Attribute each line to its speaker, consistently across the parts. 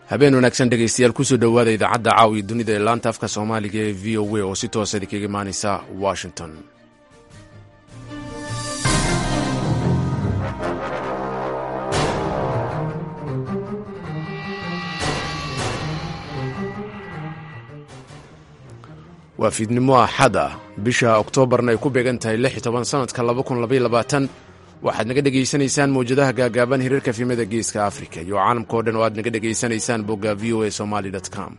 Speaker 1: habeen wanaagsan dhegaystayaal kusoo dhowaada idaacadda caawiya dunida ee laanta afka soomaaliga ee v o a oo si toosa idinkaga imaanaysa washington waa fiidnimo axad ah bisha oktoobarna ay ku beegan tahay lix iyo toban sanadka laba kun labaiyo labaatan waxaad naga dhegaysanaysaan mawjadaha gaagaaban hiriirka fiimada geeska afrika iyo caalamka o dhan oo aad naga dhegaysanaysaan bogga v o a somaly com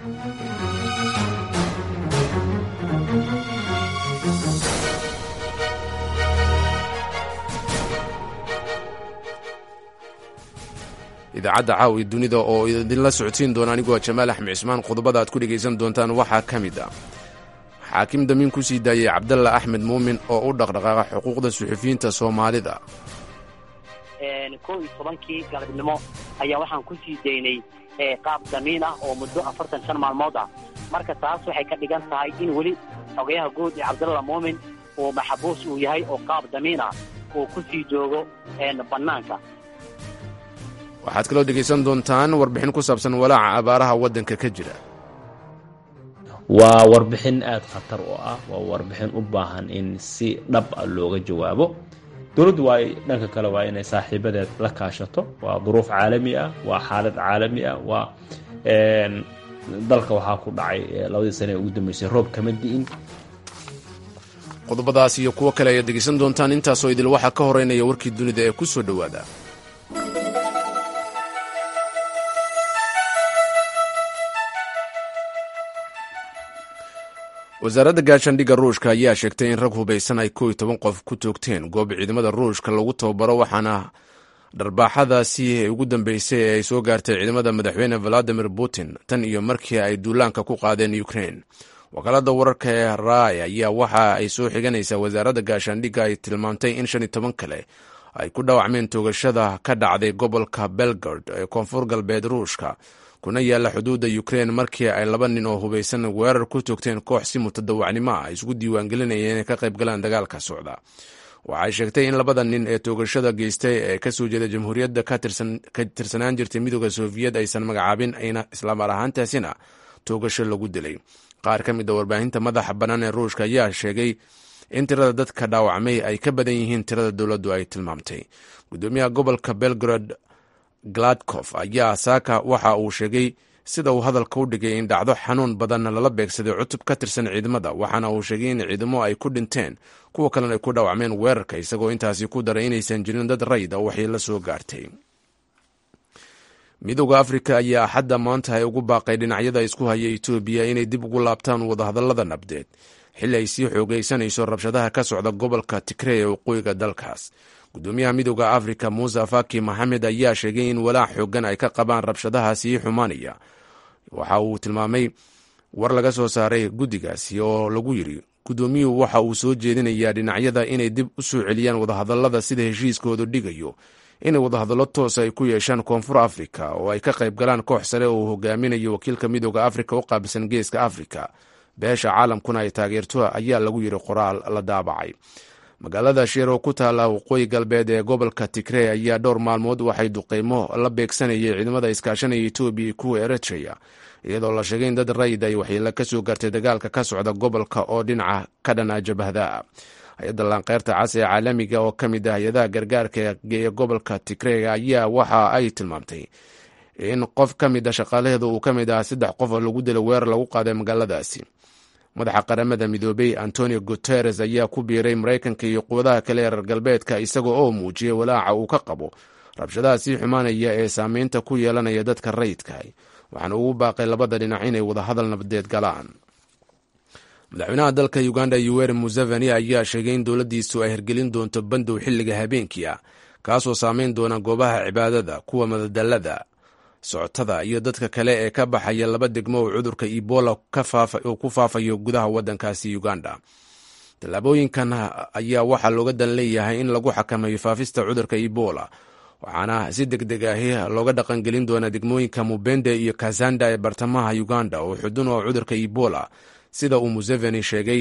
Speaker 1: idaacadda caawiya dunida oo idinla socodsiin doona anigoo jamaal axmed cismaan qodobada aad ku dhegaysan doontaan waxaa ka mid ah xaakim damiin ku sii daayey cabdalla axmed muumin oo u dhaqdhaqaaqa xuquuqda suxufiyiinta soomaalida
Speaker 2: kow iyo tobankii galabnimo ayaa waxaan ku sii daynay qaab damiin ah oo muddo afartan shan maalmood ah marka taas waxay ka dhigan tahay in weli xogayaha guud ee cabdalla muumin uu maxabuus uu yahay oo qaab damiin ah uu ku sii joogo bannaanka
Speaker 1: waxaad kaloo dhegaysan doontaan warbixin ku saabsan walaaca abaaraha waddanka ka jira
Speaker 3: waa warbixin aada khatar oo ah waa warbixin u baahan in si dhab a looga jawaabo dowladdu waa dhanka kale waa inay saaxiibadeed la kaashato waa duruuf caalami ah waa xaalad caalami ah waa dalka waxaa ku dhacay labadii sane ee ugu dambeysay roob kama di'in
Speaker 1: qodobadaas iyo kuwo kale ayaad dhegaysan doontaan intaasoo idil waxaa ka horeynaya warkii dunida ee ku soo dhowaada wasaaradda gaashaandhigga ruushka ayaa sheegtay in rag hubaysan ay kow iyo toban qof ku toogteen goob ciidamada ruushka lagu tababaro waxaana dharbaaxadaasi ee ugu dambeysay ee ay soo gaartay ciidamada madaxweyne valadimir putin tan iyo markii ay duulaanka ku qaadeen ukrain wakaalada wararka ee rai ayaa waxa ay soo xiganaysaa wasaaradda gaashaandhigga ay tilmaamtay in shan iyo toban kale ay ku dhaawacmeen toogashada ka dhacday gobolka belgard ee koonfur galbeed ruushka kuna yaalla xuduudda ukrein markii ay laba nin oo hubaysan weerar ku toogteen koox si mutadawacnimo ah isku diiwaangelinaya inay ka qayb galaan dagaalka socda waxay sheegtay in labada nin ee toogashada geystay ee kasoo jeeda jamhuuriyadda ka tirsanaan jirtay midooda soofiyad aysan magacaabin ayna islaamar ahaantaasina toogasho lagu dilay qaar ka mid a warbaahinta madaxa bannaan ee ruushka ayaa sheegay in tirada dadka dhaawacmay ay ka badan yihiin tirada dowladdu ay tilmaamtay gudoomiyaha gobolka belgrad gladkof ayaa saaka waxa uu sheegay sida uu hadalka u dhigay in dhacdo xanuun badan lala beegsaday cutub ka tirsan ciidamada waxaana uu sheegay in ciidamo ay ku dhinteen kuwa kalena ay ku dhaawacmeen weerarka isagoo intaasi ku daray inaysan jirin dad rayid a waxay la soo gaartay midooda afrika ayaa axadda maanta ay ugu baaqay dhinacyada isku haya etoobiya inay dib ugu laabtaan wadahadallada nabdeed xilli ay sii xoogaysanayso rabshadaha ka socda gobolka tigrey ee waqooyiga dalkaas gudoomiyaha midooda afrika muuse faki maxamed ayaa sheegay in walaac xoogan ay ka qabaan rabshadaha sii xumaanaya waxa uu tilmaamay war laga soo saaray guddigaasi oo lagu yidri gudoomiyuhu waxa uu soo jeedinayaa dhinacyada inay dib u soo celiyaan wadahadallada sida heshiiskoodu dhigayo inay wadahadallo toosa ay ku yeeshaan koonfur afrika oo ay ka qayb galaan koox sare oo uu hogaaminayo wakiilka midooda afrika u qaabilsan geeska afrika beesha caalamkuna ay taageerto ayaa lagu yidhi qoraal la daabacay magaalada sheer oo ku taalla waqooyi galbeed ee gobolka tigrey ayaa dhowr maalmood waxay duqeymo la beegsanayay ciidamada iskaashanaya etoobiya kuwa eritreya iyadoo la sheegay in dad rayid ay waxyeelo ka soo gaartay dagaalka ka socda gobolka oo dhinaca ka dhana jabhada hay-adda laanqeyrta cas ee caalamiga oo ka mid ah hay-adaha gargaarka ee gobolka tigrey ayaa waxa ay tilmaamtay in qof ka mid a shaqaalaheedu uu ka mid ah saddex qof oo lagu dilay weerar lagu qaaday magaaladaasi madaxa qaramada midoobey antonio guteres ayaa ku biiray maraykanka iyo quwadaha kale ee reer galbeedka isagoo oo muujiyey walaaca uu ka qabo rabshadaha sii xumaanaya ee saameynta ku yeelanaya dadka rayidka waxaana ugu baaqay labada dhinac inay wadahadal nabadeed galaan madaxweynaha dalka uganda yuweri museveni ayaa sheegay in dowladdiisu ay hirgelin doonto bandow xilliga habeenkii ah kaasoo saameyn doona goobaha cibaadada kuwa madadalada socotada iyo dadka kale ee ka baxaya laba degmo oo cudurka ebola uu ku faafayo gudaha waddankaasi uganda tallaabooyinkan ayaa waxaa looga dan leeyahay in lagu xakameeyo faafista cudurka ebola waxaana si deg deg ahi looga dhaqangelin doonaa degmooyinka mubende iyo kazanda ee bartamaha uganda oo xudun oo cudurka ebola sida uu museveni sheegay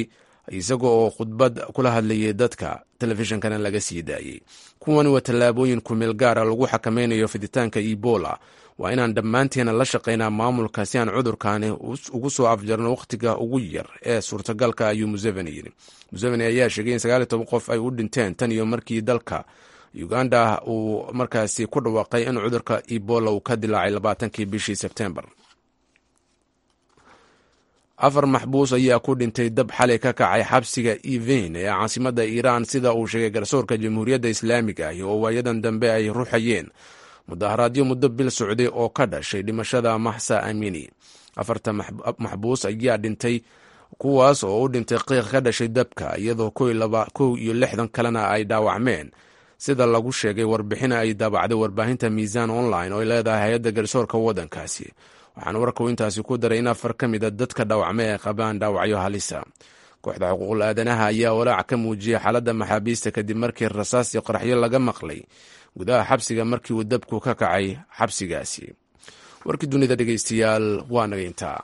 Speaker 1: isaga oo khudbad kula hadlayay dadka telefishinkana laga sii daayey kuwani waa tallaabooyin kumeel gaara lagu xakameynayo fiditaanka ebola waa inaan dhammaanteena la shaqaynaa maamulka si aan cudurkaani ugu soo afjarno wakhtiga ugu yar ee suurtagalka ayuu museveni yidhi museveni ayaa sheegay in sagaaliy toban qof ay u dhinteen tan iyo markii dalka uganda uu markaasi ku dhawaaqay in cudurka ebola uu ka dilaacay labaatankii bishii sebtembar afar maxbuus ayaa ku dhintay dab xalay ka kacay xabsiga even ee caasimadda iiraan sida uu sheegay garsoorka jamhuuriyadda islaamiga ah oo waayadan dambe ay ruxayeen mudaharaadyo muddo bil socday oo ka dhashay dhimashada maxsa amini afarta maxbuus ayaa dhintay kuwaas oo u dhintay qiiq ka dhashay dabka iyadoo kow iyo lixdan kalena ay dhaawacmeen sida lagu sheegay warbixina ay daabacday warbaahinta miisaan online oo ay leedahay hay-adda garsoorka waddankaasi waxaana warkuu intaasi ku daray in afar ka mida dadka dhaawacmay ay qabaan dhaawacyo halisa kooxda xuquuqul aadanaha ayaa walaac ka muujiyay xaaladda maxaabiista kadib markii rasaas iyo qaraxyo laga maqlay gudaha xabsiga markii uu dabku ka kacay xabsigaasi warkii dunida dhegeystayaal waa naga intaa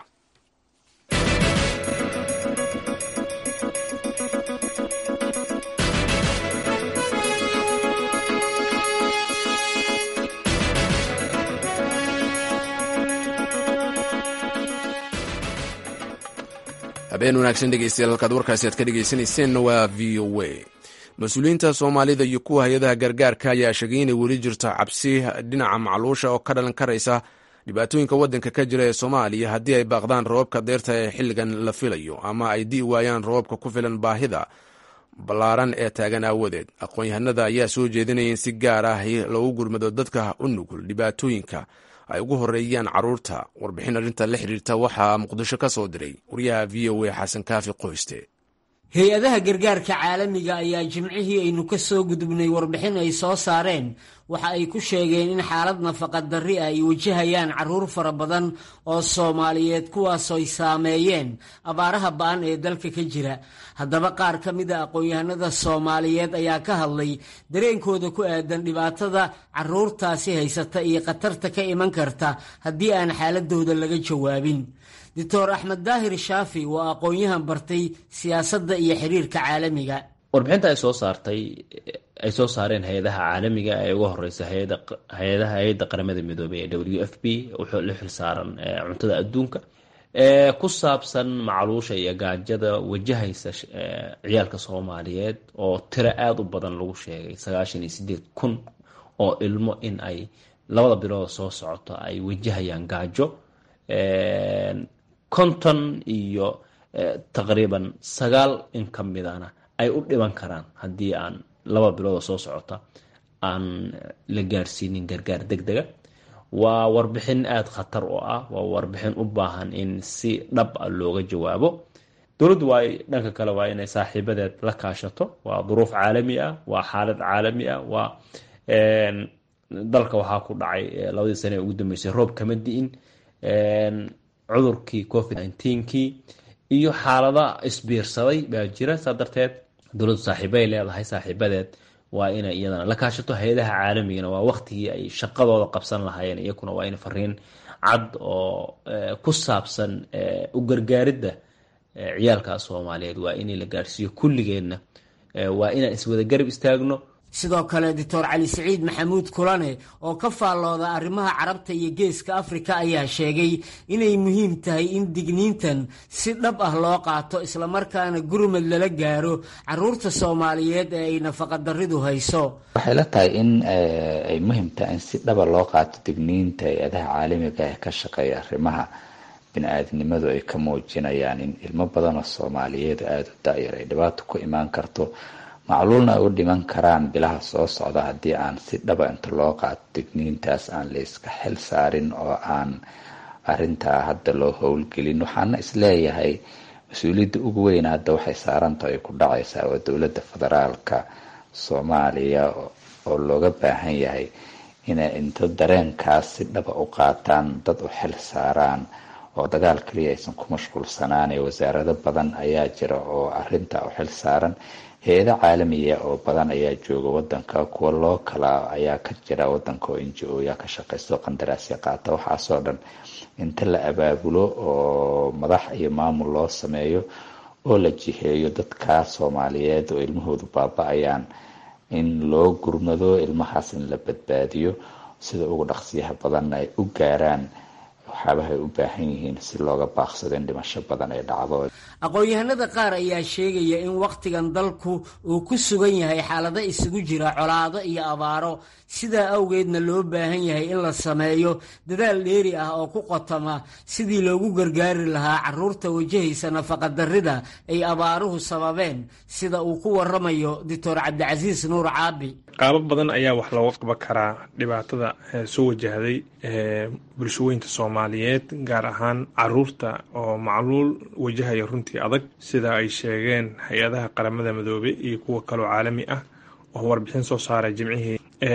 Speaker 1: habeen wanaagsan dhegeystayaal halkaad warkaasi aad ka dhegeysanayseena waa v o a mas-uuliyiinta soomaalida iyo kuwa hay-adaha gargaarka ayaa sheegay inay weli jirto cabsi dhinaca macluusha oo ka dhalan karaysa dhibaatooyinka waddanka ka jira ee soomaaliya haddii ay baaqdaan roobabka deerta ee xilligan la filayo ama ay di'i waayaan roobabka ku filan baahida ballaaran ee taagan aawadeed aqoon-yahanada ayaa soo jeedinaya in si gaar ah loogu gurmado dadka u nugul dhibaatooyinka ay ugu horeeyaan caruurta warbixin arrinta la xiriirta waxaa muqdisho ka soo diray wariyaha v o a xasan kaafi qoyste
Speaker 4: hay-adaha gargaarka caalamiga ayaa jimcihii aynu ka soo gudubnay warbixin ay soo saareen waxa ay ku sheegeen in xaalad nafaqa darri ah ay wajahayaan carruur fara badan oo soomaaliyeed kuwaasooy saameeyeen abaaraha ba-an ee dalka ka jira haddaba qaar ka mid a aqoon-yahanada soomaaliyeed ayaa ka hadlay dareenkooda ku aadan dhibaatada carruurtaasi haysata iyo khatarta ka iman karta haddii aan xaaladooda laga jawaabin doctor axmed daahir shaafi waa aqoon-yahan bartay siyaasadda iyo xiriirka caalamiga
Speaker 3: warbixinta ay soo saartay ay soo saareen hay-adaha caalamiga ee uga horeysa hay-adaha hay-adda qaramada midoobey ee w f b wuxuu la xil saaran cuntada adduunka ee ku saabsan macluusha iyo gaajada wajahaysa ciyaalka soomaaliyeed oo tiro aada u badan lagu sheegay sagaashan iyo sideed kun oo ilmo in ay labada bilood soo socoto ay wajahayaan gaajo konton iyo taqriiban sagaal in ka midana ay u dhiban karaan haddii aan laba biloodoo soo socota aan la gaarsiinin gargaar deg dega waa warbixin aada khatar oo ah waa warbixin u baahan in si dhab a looga jawaabo dowladdu waa dhanka kale waa inay saaxiibadeed la kaashato waa duruuf caalami ah waa xaalad caalami ah waa dalka waxaa ku dhacay labadii sane ee ugu dambeysay roob kama di'in cudurkii covid nkii iyo xaalada isbiirsaday baa jira saa darteed dowladdu saaxiibay leedahay saaxiibadeed waa inay iyadana la kaashato hay-adaha caalamigana waa waqtigii ay shaqadooda qabsan lahaayeen iyakuna waa in fariin cad oo ku saabsan u gargaaridda ciyaalka soomaaliyeed waa inay la gaarsiiyo kulligeedna waa inaan iswada garab istaagno
Speaker 4: sidoo kale doctor cali siciid maxamuud kulane oo ka faallooda arrimaha carabta iyo geeska afrika ayaa sheegay inay muhiim tahay in digniintan si dhab ah loo qaato islamarkaana gurmad lala gaaro caruurta soomaaliyeed ee ay nafaqadaridu hayso
Speaker 5: waxay la tahay in ay muhiim tahay in si dhaba loo qaato digniinta hay-adaha caalamiga ee ka shaqeeya arrimaha bini-aadnimadu ay ka muujinayaan in ilmo badan oo soomaaliyeed aada u da-yar ay dhibaato ku imaan karto macluulna ay u dhiman karaan bilaha soo socda haddii aan si dhaba inta loo qaato digniintaas aan la iska xil saarin oo aan arintaa hadda loo howlgelin waxaana isleeyahay mas-uuliyadda ugu weyn hadda waxay saarantaho ay ku dhacaysaa waa dowladda federaalka soomaaliya oo looga baahan yahay inay inta dareenkaas si dhaba u qaataan dad u xil saaraan oo dagaal kaliya aysan ku mashquulsanaan ee wasaarado badan ayaa jira oo arintaa u xil saaran hay-ado caalamiya oo badan ayaa jooga wadanka kuwa loo kala ayaa ka jira wadanka oo n g o yaa ka shaqaysto qandaraasya qaata waxaasoo dhan inta la abaabulo oo madax iyo maamul loo sameeyo oo la jiheeyo dadkaa soomaaliyeed oo ilmahoodu baaba-ayaan in loo gurmado ilmahaas in la badbaadiyo sida ugu dhaqsiyaha badanna ay u gaaraan waxyaabaha ay u baahan yihiin si looga baaqsado in dhimasho badan ay dhacdo
Speaker 4: aqoon-yahanada qaar ayaa sheegaya in wakhtigan dalku uu ku sugan yahay xaalado isugu jira colaado iyo abaaro sidaa awgeedna loo baahan yahay in la sameeyo dadaal dheeri ah oo ku qotama sidii loogu gargaari lahaa caruurta wajahaysa nafaqadarrida ay abaaruhu sababeen sida uu ku waramayo doctor cabdicasiis nuur caabi
Speaker 6: qaabab badan ayaa wax looga qaban karaa dhibaatada soo wajahday bulshooyinka soomaaliyeed gaar ahaan caruurta oo macluul wajahaya runtii adag sida ay sheegeen hay-adaha qaramada midoobe iyo kuwa kaloo caalami ah oo warbixin soo saaray jimcihii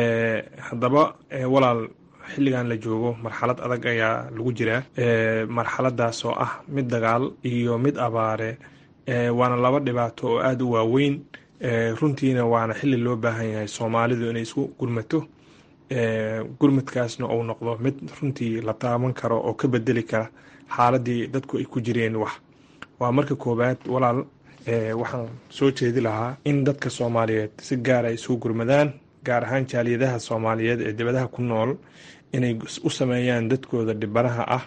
Speaker 6: haddaba walaal xilligan la joogo marxalad adag ayaa lagu jiraa marxaladaas oo ah mid dagaal iyo mid abaare waana laba dhibaato oo aada u waaweyn runtiina waana xilli loo baahan yahay soomaalidu inay isku gurmato gurmadkaasna uu noqdo mid runtii la taaban karo oo ka bedeli kara xaaladii dadku ay ku jireen wax waa marka koowaad walaal waxaan soo jeedi lahaa in dadka soomaaliyeed si gaar ay isugu gurmadaan gaar ahaan jaaliyadaha soomaaliyeed ee dibadaha ku nool inay u sameeyaan dadkooda dhibanaha ah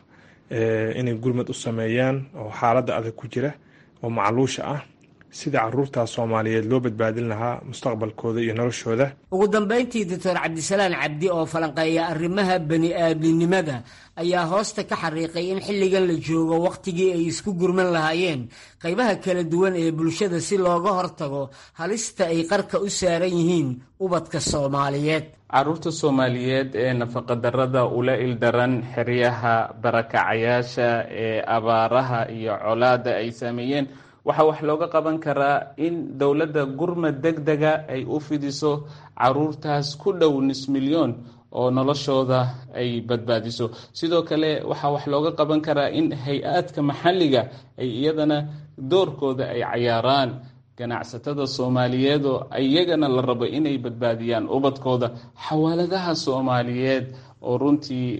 Speaker 6: inay gurmad u sameeyaan oo xaaladda adag ku jira oo macluusha ah sida caruurtaas soomaaliyeed loo badbaadin lahaa mustaqbalkooda iyo noloshooda
Speaker 4: ugu dambayntii doctor cabdisalaan cabdi oo falanqeeya arrimaha bani aadminimada ayaa hoosta ka xariiqay in xilligan la joogo wakhtigii ay isku gurman lahaayeen qaybaha kala duwan ee bulshada si looga hortago halista ay qarka u saaran yihiin ubadka soomaaliyeed
Speaker 7: caruurta soomaaliyeed ee nafaqadarrada ula ildaran xeryaha barakacayaasha ee abaaraha iyo colaada ay saameeyeen waxaa wax looga qaban karaa in dowladda gurmad deg dega ay u fidiso caruurtaas ku dhow nis milyoon oo noloshooda ay badbaadiso sidoo kale waxaa wax looga qaban karaa in hay-aadka maxalliga ay iyadana doorkooda ay cayaaraan ganacsatada soomaaliyeed oo iyagana la rabo inay badbaadiyaan ubadkooda xawaaladaha soomaaliyeed oo runtii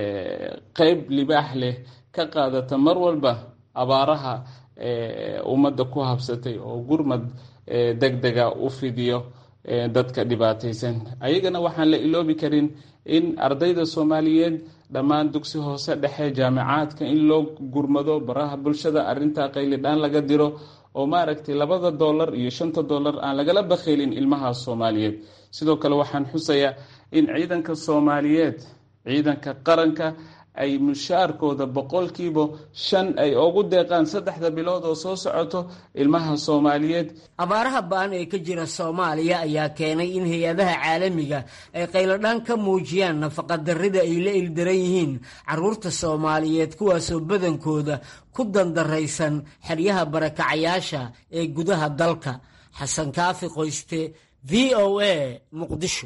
Speaker 7: qeyb libaax leh ka qaadata mar walba abaaraha ummadda ku habsatay oo gurmad deg dega u fidiyo dadka dhibaataysan ayagana waxaan la iloobi karin in ardayda soomaaliyeed dhammaan dugsi hoose dhexe jaamicaadka in loo gurmado baraha bulshada arintaa qaylidhaan laga diro oo maaragtay labada dollar iyo shanta dollar aan lagala bakhaylin ilmaha soomaaliyeed sidoo kale waxaan xusayaa in ciidanka soomaaliyeed ciidanka qaranka ay mushaarkooda boqolkiiba shan ay ugu deeqaan saddexda bilood oo soo socoto ilmaha soomaaliyeed
Speaker 4: abaaraha ba-an ee ka jira soomaaliya ayaa keenay in hay-adaha caalamiga ay qayladhaan ka muujiyaan nafaqadarrida ay la ildaran yihiin caruurta soomaaliyeed kuwaasoo badankooda ku dandaraysan xeryaha barakacayaasha ee gudaha dalka xasan kaafi qoyste v o a muqdisho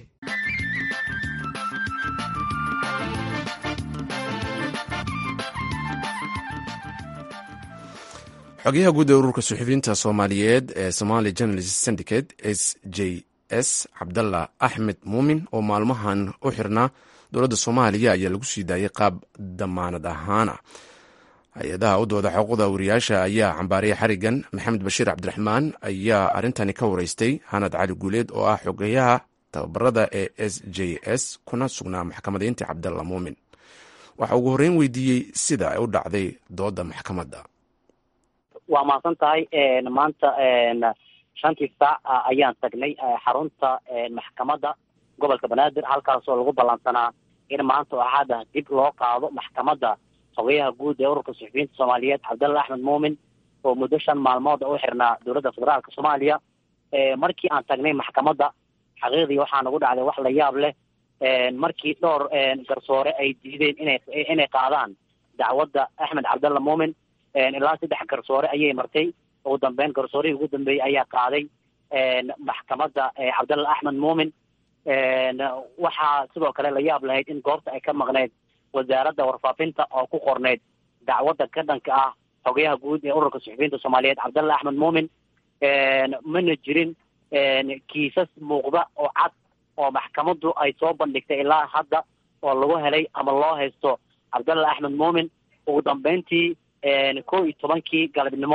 Speaker 1: xogayaha guud ee ururka suxufiyiinta soomaaliyeed ee somali journalist syndicate s j s cabdalla axmed muumin oo maalmahan u xirnaa dowladda soomaaliya ayaa lagu sii daayay qaab damaanad ahaana hay-adaha u dooda xuquuqda wariyaasha ayaa cambaariyay xarigan maxamed bashiir cabdiraxmaan ayaa arrintani ka wareystay hanad cali guuleed oo ah xogayaha tababarada ee s j s kuna sugnaa maxkamadayntii cabdalla muumin waxa ugu horreyn weydiiyey sida ay u dhacday dooda maxkamadda
Speaker 2: waa mahadsan tahay maanta shantii saac ayaan tagnay xarunta maxkamadda gobolka banaadir halkaasoo lagu ballansanaa in maanta oo axada dib loo qaado maxkamadda xogayaha guud ee ururka suxufiyiinta soomaaliyeed cabdalla axmed muumin oo muddo shan maalmood u xirnaa dowladda federaalka soomaaliya markii aan tagnay maxkamadda xaqiiqdii waxaa nagu dhacday wax la yaab leh markii dhowr garsoore ay diideen inay inay qaadaan dacwadda axmed cabdalla muumin ilaa saddex garsoore ayay martay ugu dambeyn garsoorihii ugu dambeeyey ayaa qaaday maxkamadda cabdalla axmed muumin waxaa sidoo kale la yaab lahayd in goobta ay ka maqneyd wasaaradda warfaafinta oo ku qorneyd dacwadda ka dhanka ah xogayaha guud ee ururka suxufiyiinta soomaaliyeed cabdalla axmed muumin mana jirin kiisas muuqda oo cad oo maxkamaddu ay soo bandhigtay ilaa hadda oo lagu helay ama loo haysto cabdalla axmed muumin ugu dambeyntii kow iyo tobankii galabnimo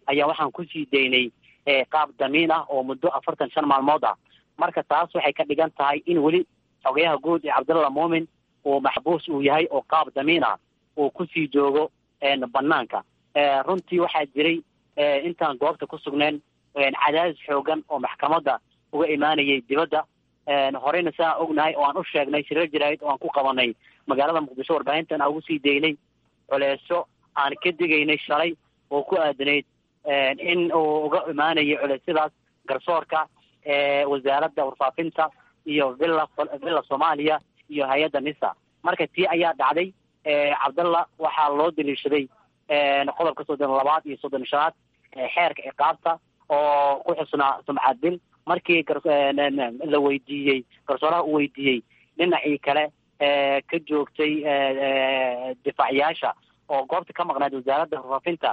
Speaker 2: ayaa waxaan kusii daynay qaab damiin ah oo muddo afartan shan maalmood ah marka taas waxay ka dhigan tahay in weli xogayaha guud ee cabdalla muumin uu maxbuus uu yahay oo qaab damiin ah uu kusii joogo banaanka runtii waxaa jiray intaan goobta ku sugneen cadaadis xoogan oo maxkamadda uga imaanayay dibadda horeyna siaan ognahay oo aan u sheegnay shirar jaraa'id oo aan ku qabanay magaalada muqdisho warbaahintan aan ugu sii daynay culeeso aan ka digaynay shalay oo ku aadanayd in uu uga imaanayay culeysyadaas garsoorka wasaaradda warfaafinta iyo villa villa soomaaliya iyo hay-adda nisa marka tii ayaa dhacday cabdalla waxaa loo daliishaday qodobka soddon labaad iyo soddon shanaad xeerka ciqaabta oo ku xusnaa sumcad dil markii la weydiiyey garsooraha uu weydiiyey dhinacii kale ka joogtay difaaciyaasha oo goobta ka maqnayd wasaaradda warfaafinta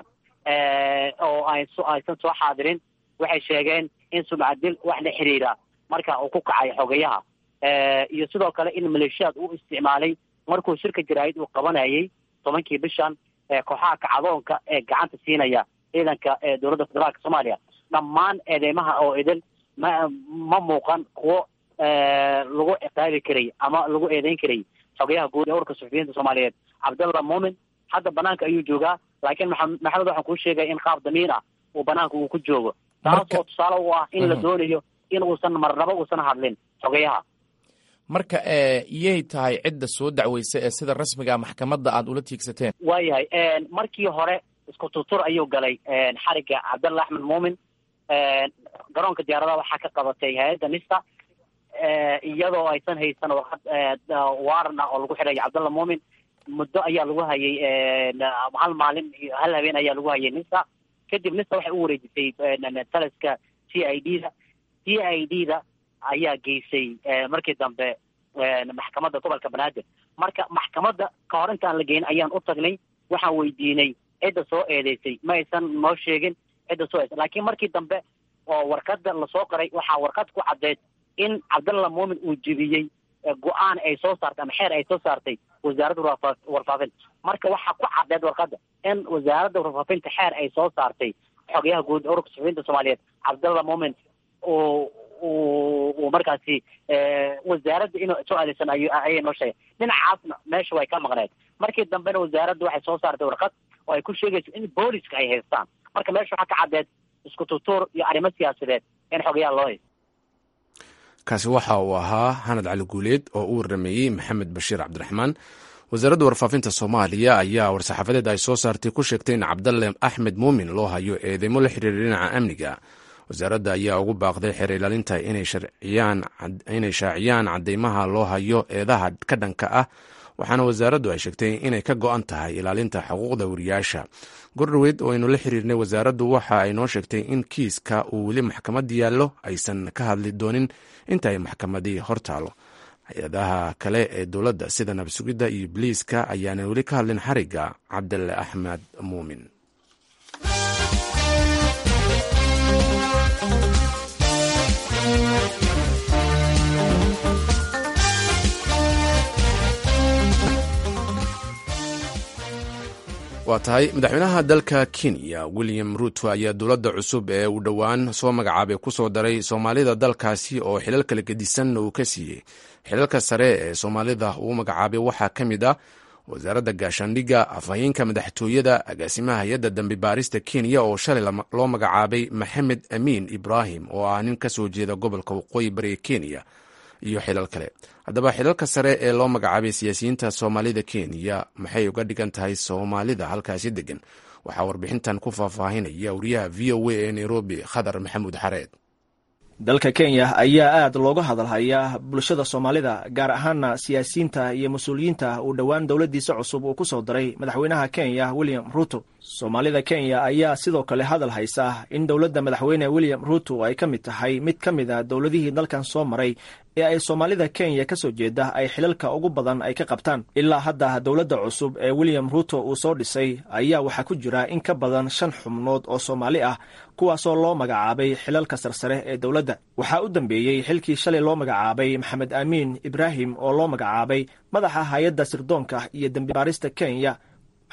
Speaker 2: oo aysan soo xaadirin waxay sheegeen in sumcad dil wax la xiriira marka uu ku kacay xogayaha iyo sidoo kale in maleeshiyaad uu isticmaalay markuu shirka jaraa'id uu qabanayay tobankii bishan kooxaha kacdoonka ee gacanta siinaya ciidanka dowladda federaalka soomaaliya dhammaan eedeymaha oo idin ma ma muuqan kuwo lagu ciqaabi karay ama lagu eedeyn karay xogayaha guud ee urka suxufiyiinta soomaaliyeed cabdalla muumin hadda banaanka ayuu joogaa laakiin maxamed waxaan kuu sheegaya in qaab damiin ah uu banaanka uu ku joogo taas oo tusaale u ah in la doonayo in uusan marnaba uusan hadlin xogayaha
Speaker 8: marka iyay tahay cidda soo dacweysa ee sida rasmiga maxkamadda aad ula tiigsateen
Speaker 2: waayahay markii hore isku tutur ayuu galay xariga cabdalla axmed muumin garoonka diyaaradaha waxaa ka qabatay hay-adda nista iyadoo aysan haysan warqad waaran ah oo lagu xidhay cabdalla muumin muddo ayaa lagu hayay hal maalin iyo hal habeen ayaa lagu hayay nista kadib nista waxay u wareejisay taliska t i d da t i d da ayaa geysay markii dambe maxkamadda gobolka banaadir marka maxkamadda ka hor intaan la geyn ayaan u tagnay waxaan weydiinay cidda soo eedeysay ma aysan noo sheegin cidda soo eedeysay laakiin markii dambe oo warqadda lasoo qoray waxaa warqad ku caddeed in cabdalla muumin uu jebiyey go-aan ay soo saartay ama xeer ay soo saartay wasaaradda warfaafinta marka waxaa ku caddeed warqadda in wasaaradda warfaafinta xeer ay soo saartay xogayaha guud ururka suxufiyiinta soomaaliyeed cabdalla muumin uu uu markaasi wasaaradda inuu soo aadeysan ay ayay noo sheegay dhinacaasna meesha way ka maqneed markii dambena wasaaradda waxay soo saartay warqad oo ay ku sheegayso in booliska ay haystaan marka meesha waxaa ka caddeed isku tutuur iyo arrimo siyaasadeed in xogayaha loo haysto
Speaker 1: kaasi waxa uu ahaa xanad cali guuleed oo u warameeyey maxamed bashiir cabdiraxmaan wasaaradda warfaafinta soomaaliya ayaa war-saxaafadeed ay soo saartay ku sheegtay in cabdalle axmed muumin loo hayo eedeymo la xiriira dhinaca amniga wasaaradda ayaa ugu baaqday xeer ilaalinta inay shaaciyaan cadeymaha loo hayo eedaha ka dhanka ah waxaana wasaaraddu ay sheegtay inay ka go-an tahay ilaalinta xuquuqda wariyaasha gordhoweyd oo aynu la xiriirnay wasaaraddu waxa ay noo sheegtay in kiiska uu weli maxkamad yaallo aysan ka hadli doonin inta ay maxkamadii hortaalo hay-adaha kale ee dowladda sida nabsugidda iyo biliiska ayaana weli ka hadlin xariga cabdille axmed muumin waa tahay madaxweynaha dalka kenya william ruto ayaa dowladda cusub ee uu dhowaan soo magacaabay ku soo daray soomaalida dalkaasi oo xilal kala gedisanna uu ka siiyey xilalka sare ee soomaalida uu magacaabay waxaa ka mid ah wasaaradda gaashaandhigga afhayeenka madaxtooyada agaasimaha hay-adda dambi baarista kenya oo shalay loo magacaabay maxamed amiin ibraahim oo ah nin ka soo jeeda gobolka waqooyi bariga kenya iyo xilal kale haddaba xilalka sare ee loo magacaabay siyaasiyiinta soomaalida kenya maxay uga dhigan tahay soomaalida halkaasi degan waxaa warbixintan ku faahfaahinaya wariyaha v o a ee nairobi khadar maxamuud xareed
Speaker 9: dalka kenya ayaa aad looga hadalhayaa bulshada soomaalida gaar ahaana siyaasiyiinta iyo mas-uuliyiinta uu dhowaan dowladdiisa cusub uu ku soo daray madaxweynaha kenya william ruto soomaalida kenya ayaa sidoo kale hadal haysa in dowladda madaxweyne william ruto ay ka mid tahay mid ka mid a dowladihii dalkan soo maray ee ay soomaalida kenya ka soo jeeda ay xilalka ugu badan ay ka qabtaan ilaa hadda dowladda cusub ee william ruto uu soo dhisay ayaa waxaa ku jira in ka badan shan xubnood oo soomaali ah kuwaasoo loo magacaabay xilalka sarsare ee dowladda waxaa u dambeeyey xilkii shalay loo magacaabay maxamed amiin ibraahim oo loo magacaabay madaxa hay-adda sirdoonka iyo dembibaarista kenya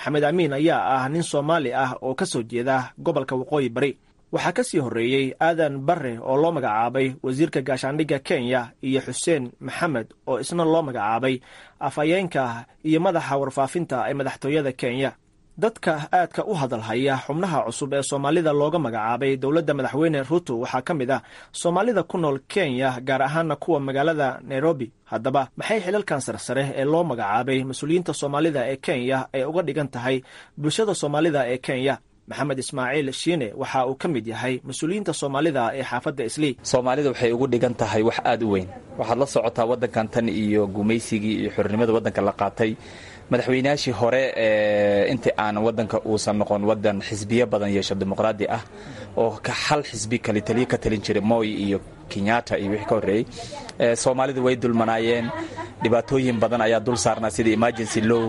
Speaker 9: maxamed amiin ayaa ah nin soomaali ah oo ka soo jeeda gobolka waqooyi bari waxaa ka sii horreeyey aadan barre oo loo magacaabay wasiirka gaashaandhigga kenya iyo xuseen maxamed oo isna loo magacaabay afhayeenka iyo madaxa warfaafinta ee madaxtooyada kenya dadka aadka u hadalhaya xubnaha cusub ee soomaalida looga magacaabay dowladda madaxweyne ruto waxaa ka mid ah soomaalida ku nool kenya gaar ahaana kuwa magaalada nairobi haddaba maxay xilalkan sarsare ee loo magacaabay mas-uuliyiinta soomaalida ee kenya ay uga dhigan tahay bulshada soomaalida ee kenya maxamed ismaaciil shiine waxa uu ka mid yahay mas-uuliyiinta soomaalida ee xaafadda islii
Speaker 5: soomaalida waxay ugu dhigan tahay wax aada u weyn waxaad la socotaa waddankan tan iyo gumaysigii iyo xornimada waddanka la qaatay madaxweynayaashii hore intii aan waddanka uusan noqon waddan xisbiyo badan yeesho dimuqraadi ah oo hal xisbi kali taliyo ka talin jiray moy iyo kenyatta iyo wixii ka horreeyey soomaalidu way dulmanaayeen dhibaatooyin badan ayaa dul saarnaa sida emergency low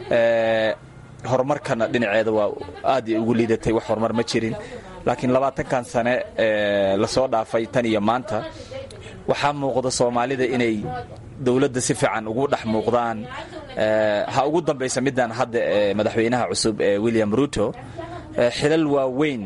Speaker 5: horumarkana dhinaceeda waa aad ugu liidatay wax horumar ma jirin laakiin labaatankan sane lasoo dhaafay tan iyo maanta waxaa muuqda soomaalida inay dowladda si fiican ugu dhex muuqdaan ha ugu dambaysa midaan hadda madaxweynaha cusub ee william ruto xilal waaweyn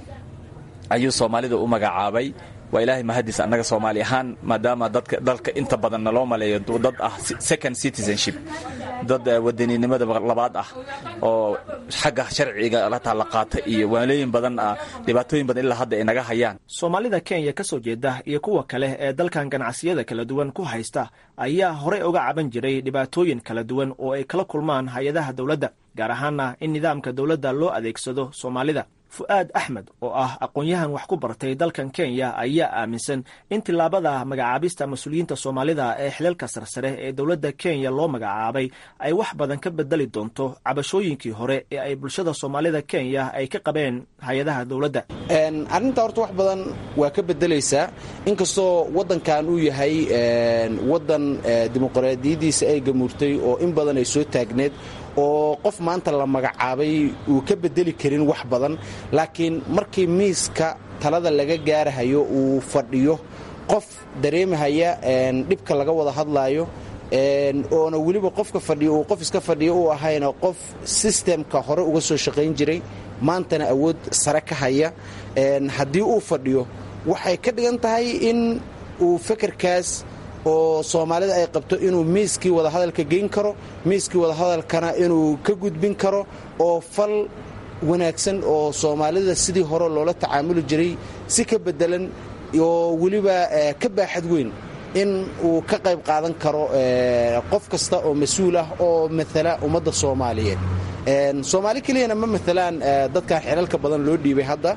Speaker 5: ayuu soomaalida u magacaabay waa ilaahay mahadiis annaga soomaali ahaan maadaama dadka dalka inta badanna loo maleeyo dad ah second citizenship dad wadaninimada labaad ah oo xagga sharciga lataa la qaata iyo waalooyin badan ah dhibaatooyin badan ilaa hadda ay naga hayaan
Speaker 9: soomaalida kenya ka soo jeeda iyo kuwa kale ee dalkan ganacsiyada kala duwan ku haysta ayaa horey uga caban jiray dhibaatooyin kala duwan oo ay kala kulmaan hay-adaha dowladda gaar ahaana in nidaamka dowladda loo adeegsado soomaalida fu'aad axmed oo ah aqoon-yahan wax ku bartay dalkan kenya ayaa aaminsan in tillaabada magacaabista mas-uuliyiinta soomaalida ee xilalka sarsare ee dowladda kenya loo magacaabay ay wax badan ka bedeli doonto cabashooyinkii hore ee ay bulshada soomaalida kenya ay ka qabeen hay-adaha dowladda
Speaker 10: arrinta horta wax badan waa ka bedelaysaa inkastoo waddankan uu yahay waddan dimuqraadiyadiisa ay gamuurtay oo in badan ay soo taagneed oo qof maanta la magacaabay uu ka bedeli karin wax badan laakiin markii miiska talada laga gaarahayo uu fadhiyo qof dareemahaya dhibka laga wada hadlaayo oona weliba qofka fadhiyo uu qof iska fadhiyo u ahayna qof sistemka hore uga soo shaqayn jiray maantana awood sare ka haya haddii uu fadhiyo waxay ka dhigan tahay in uu fekerkaas oo soomaalida ay qabto inuu miiskii wadahadalka geyn karo miiskii wadahadalkana inuu ka gudbin karo oo fal wanaagsan oo soomaalida sidii hore loola tacaamuli jiray si ka bedelan oo weliba ka baaxad weyn in uu ka qayb qaadan karo qof kasta oo mas-uul ah oo maala ummadda soomaaliyeed soomaali keliyana ma maalaan dadkan xilalka badan loo dhiibay hadda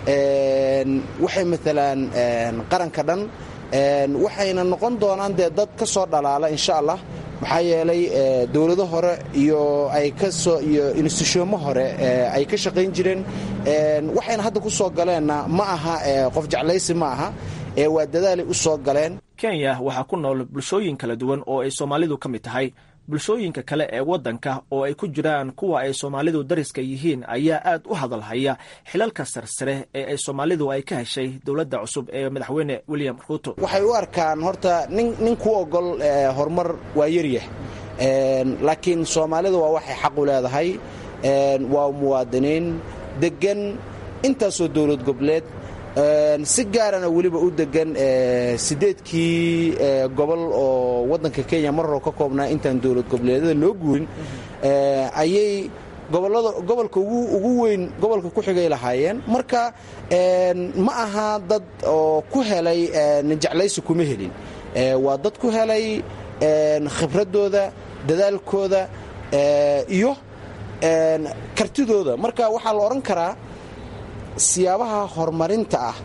Speaker 10: waxay maalaan qaranka dhan waxayna noqon doonaan dee dad ka soo dhalaala insha allah maxaa yeelay dowlado hore iyo ay kasoo iyo institutionmo hore ay ka shaqayn jireen waxayna hadda ku soo galeenna ma aha qof jeclaysi ma aha waa dadaalay u soo galeen
Speaker 9: kenya waxaa ku nool bulshooyin kala duwan oo ay soomaalidu ka mid tahay bulshooyinka kale ee waddanka oo ay ku jiraan kuwa ay soomaalidu dariska yihiin ayaa aad u hadalhaya xilalka sarsare ee ay soomaalidu ay ka heshay dowladda cusub ee madaxweyne william ruto
Speaker 10: waxay u arkaan horta nin ku ogol horumar waa yaryah laakiin soomaalida waa waxay xaq u leedahay waa muwaadiniin degan intaasoo dowlad goboleed si gaarana weliba u degan sideedkii gobol oo waddanka kenya mar hore ka koobnaa intaan dowlad goboleedyada loo guurin ayay gobolada gobolka ugu weyn gobolka ku xigay lahaayeen marka ma aha dad oo ku helay jeclaysi kuma helin waa dad ku helay khibradooda dadaalkooda iyo kartidooda marka waxaa la odhan karaa siyaabaha horumarinta ah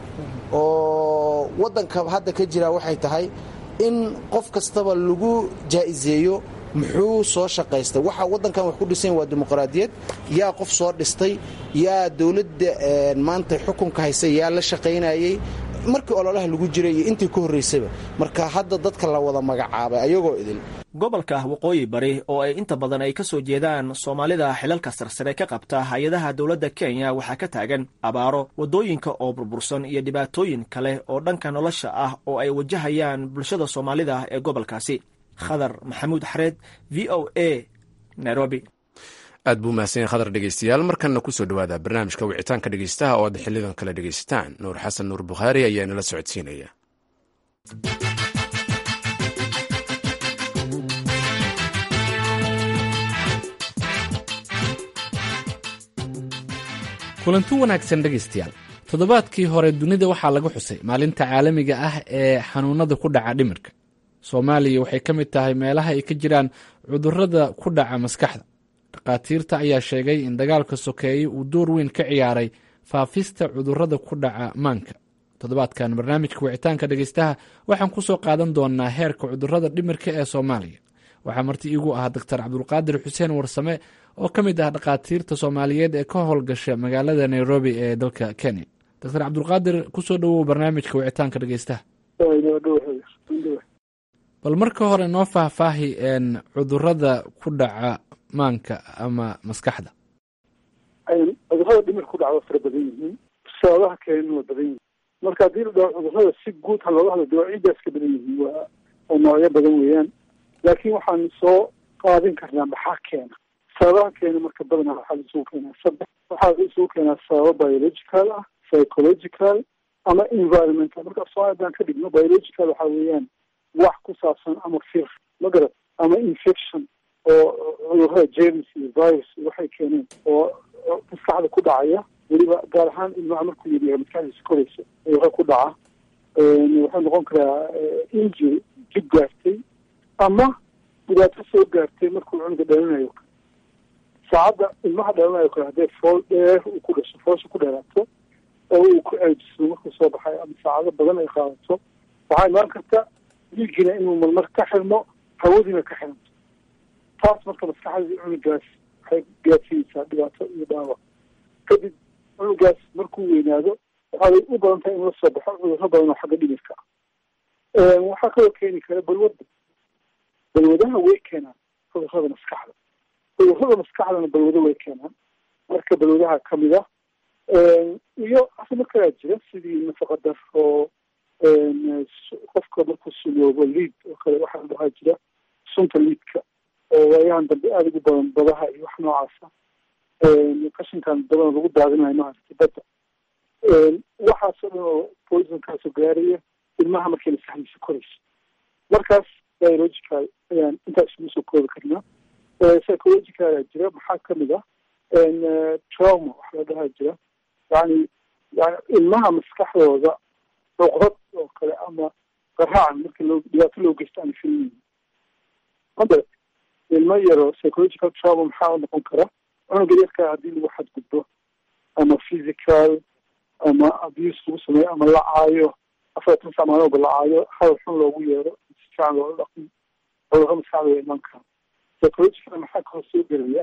Speaker 10: oo waddanka hadda ka jira waxay tahay in qof kastaba lagu jaa'iseeyo muxuu soo shaqaystay waxa waddankan wax ku dhisan waa dimuqraadiyad yaa qof soo dhistay yaa dowladda maanta xukunka haysa yaa la shaqaynayey markii ololaha lagu jiray iyo intii ka horraysaba marka hadda dadka la wada magacaabay ayagoo idil
Speaker 9: gobolka waqooyi bari oo ay inta badan ay ka soo jeedaan soomaalida xilalka sarsare ka qabta hay-adaha dowladda kenya waxaa ka taagan abaaro waddooyinka oo burbursan iyo dhibaatooyin kale oo dhanka nolosha ah oo ay wajahayaan bulshada soomaalida ee gobolkaasi khadar maxamuud xareed v o a nairobi
Speaker 1: aad buu mahadsan yahay khadar dhegeystayaal markanna kusoo dhowaada barnaamijka wicitaanka dhegeystaha oo aad xilidan kale dhegeysataan nuur xasan nuur bukhaari ayaa inala socodsiinaya
Speaker 11: kulanti wanaagsan dhegaystayaal toddobaadkii hore dunida waxaa laga xusay maalinta caalamiga ah ee xanuunada ku dhaca dhimirka soomaaliya waxay ka mid tahay meelaha ay ka jiraan cudurrada ku dhaca maskaxda dhakhaatiirta ayaa sheegay in dagaalka sokeeye uu door weyn ka ciyaaray faafista cudurrada ku dhaca maanka toddobaadkan barnaamijka wicitaanka dhegeystaha waxaan ku soo qaadan doonaa heerka cudurrada dhimirka ee soomaaliya waxaa marti iigu ah doctor cabdulqaadir xuseen warsame oo ka mid ah dhakhaatiirta soomaaliyeed ee ka howlgasha magaalada nairobi ee dalka kenya doctor cabdulqaadir kusoo dhowow barnaamijka wicitaanka dhegeystaha bal marka hore noo faahfaahi cudurada ku dhaca maanka ama maskaxda
Speaker 12: cudurada dhimir ku dhaca waa fara badan yihiin sababaha keenan waa badan yihiin marka haddii la dhaho cudurada si guud ha looga hadlo dawaacidaas ka badan yihiin waa oo noocyo badan weeyaan laakiin waxaan soo qaadin karnaa maxaa keena sababaha keena marka badanaa waxaa la isugu keenaa saddex waxaa la isugu keenaa sababo biological ah psychological ama environmental marka soomaali haddaan ka dhigno biological waxaa weeyaan wax ku saabsan ama fir ma garad ama infection oo cudurada james iyo virus waxay keeneen oo maskaxda ku dhacaya weliba gaar ahaan ilmaha markuu yariyahay maskaxdiisa koraysa cudurada ku dhaca wuxuu noqon karaa injury jib gaartay ama dhibaato soo gaartay markuu cunuga dhalanayo saacadda ilmaha dhalanayo kale haddee fool dheer uu ku dhasho foosha ku dheeraato oo uu ku ceejiso markuu soo baxay ama saacado badan ay qaadato waxaa imaan karta dhiigina inuu marmar ka xirmo hawadiina ka xiranto taas marka maskaxdii cunugaas waxay gaadsiinaysaa dhibaato iyo dhaawac kadib cunugaas markuu weynaado waxay u badan tahay in la soo baxo cudurro badan oo xagga dhimirka ah waxaa kaloo keeni kara balwadda balwadaha way keenaan cudurrada maskaxda cudurrada maskaxdana balwado way keenaan marka balwadaha kamid ah iyo asimo kalaa jira sidii nafaqa daro qofka markuu suloobo liid oo kale waxaa dhahaa jira sunta liidka oo waayahan dambe aada ugu badan badaha iyo wax noocaasa qashinkan badan lagu daadinayo maaragtay badda waxaasoo dhan oo poisonkaasoo gaaraya ilmaha markay maskaxdiisa korayso markaas biological ayaan intaa isugu soo koobi karnaa psychological ayaa jira maxaa kamid ah trauma waxa la dhahaa jira yani yani ilmaha maskaxdooda cuqdad oo kale ama qaraacan markii loo dhibaato loo geysto aan filmin mada ilmo yaro psychological trauma maxaa noqon kara cunuga yarkaa haddii lagu xadgudbo ama physical ama abuse lagu sameeyo ama la caayo afartan sac maalooba la caayo hadal xun loogu yeero si fiican loola dhaqmo cudurro maskaxda way iman karaan psychological maxaa kaloo soo gelaya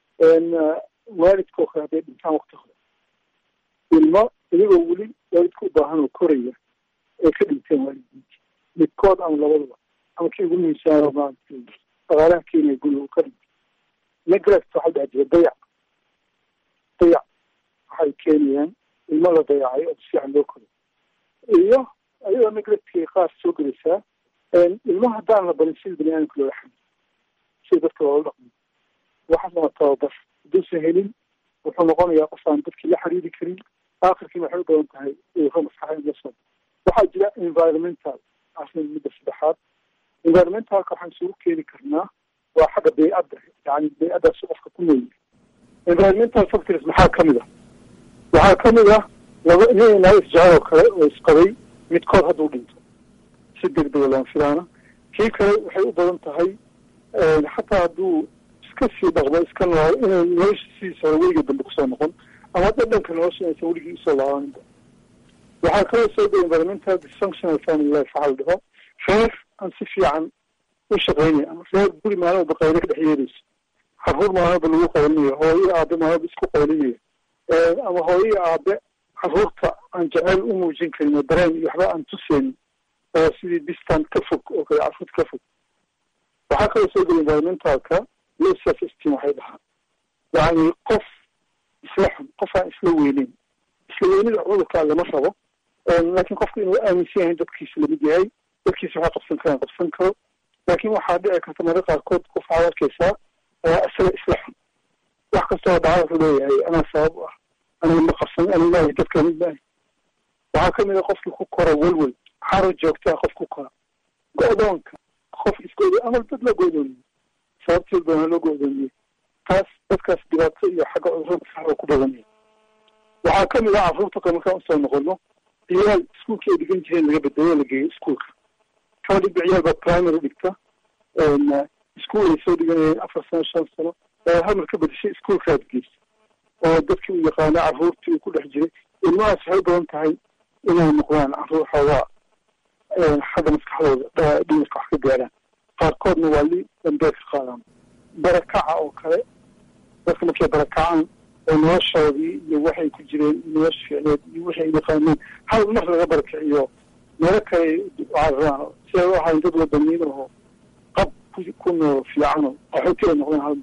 Speaker 12: waalidka oo kale hadday dhintaan wakti hore ilmo iyagoo weli waalidka u baahan oo koraya ay ka dhinteen waalidiinti midkood ama labaduba ama kii ugu muhiimsanayo maaragtay dhaqaalaha keenaya guriga uu ka dhintay neglect waxaa dhaha jira dayac dayac waxay keenayaan ilmo la dayacay oo sifiican loo koray iyo ayadoo neglectkay qaar soo gelaysaa ilmaha haddaan la barin sida bani aadamka loola xamil sida dadka loola dhaqmo waxaas waa tababar hadduusan helin wuxuu noqonayaa qof aan dadkii la xiriiri karin aakhirkiina waxay u badan tahay cudurro maskaxa in la soo waxaa jira environmental arrin midda saddexaad environmentalka waxaan isugu keeni karnaa waa xagga bey-adda yani bey-addaas qofka ku nool environmental factors maxaa kamid ah waxaa kamid ah laba nin naag isjecel oo kale oo isqabay midkood hadduu dhinto si deg dega looma filaana kii kale waxay u badan tahay xataa hadduu iska sii dhaqmo iska nool inay nolosha sidiisa hore weliga dambe kusoo noqon ama dhadhanka nolosha inaysan weligii usoo laabaninba waxaa kaloo soo gay environmental dysfunctional family life waxaa la dhaho reer aan si fiican u shaqeynaya ama reer guri maalmaba qaylo ka dhex yeerayso caruur maalmaba lagu qaylinayo hooyo aabe maalmaba isku qaylinayo ama hooyo aabe caruurta aan jeceyl u muujin karin oo dareen iyo waxba aan tuseynin oo sidii distant ka fog oo kale caruurta ka fog waxaa kaloo soo gay environmentalka low self esteem waxay dhahaa yacni qof isla xun qof aan isla weyneyn isla weynida cudurkaa lama rabo laakiin qofka inuu aaminsan yahay dadkiisa lamid yahay dadkiisa waxaa qabsan karaan qabsan karo laakiin waxaa dhici karta marka qaarkood qof waxaad arkaysaa isaga isla xun wax kastoo dhaca wuxuu leeyahay anaa sabab u ah aniga ma qabsan aniga maahi dadka mid maahi waxaa ka mid a qofkii ku kora welwel xaro joogtaa qof ku kora go-doonka qof isgodo ama dad la go-doomiye sababteed baana loo go-doomiyey taas dadkaas dhibaato iyo xagga cudurada maskaxda ku badanaya waxaa ka mid ah carruurta ka markaan usoo noqono ciyaal iskuulkii ay dhigan jireen laga bedelo la geeyo iskuulka kaba dhigba ciyaal baa primary dhigta iskuul ay soo dhiganayeen afar sano shan sano hal mar ka bedeshay iskuulkaad geysa oo dadkii u yaqaana carruurtii uu ku dhex jiray ilmahaas waxay u badan tahay inay noqdaan carruur xoogaa xagga maskaxdooda dhimirka wax ka gaaraan qaarkoodna waa li dambeed ka qaadaan barakaca oo kale dadka markay barakacaan oo noloshoodii iyo waxay ku jireen nolosha ficneed iyo wixii ay yaqaaneen hal mar laga barakiciyo meelo kale cararaan si ay u ahayn dad wadaniin oo qab ku nool fiicano qaxooti ay noqdeen hal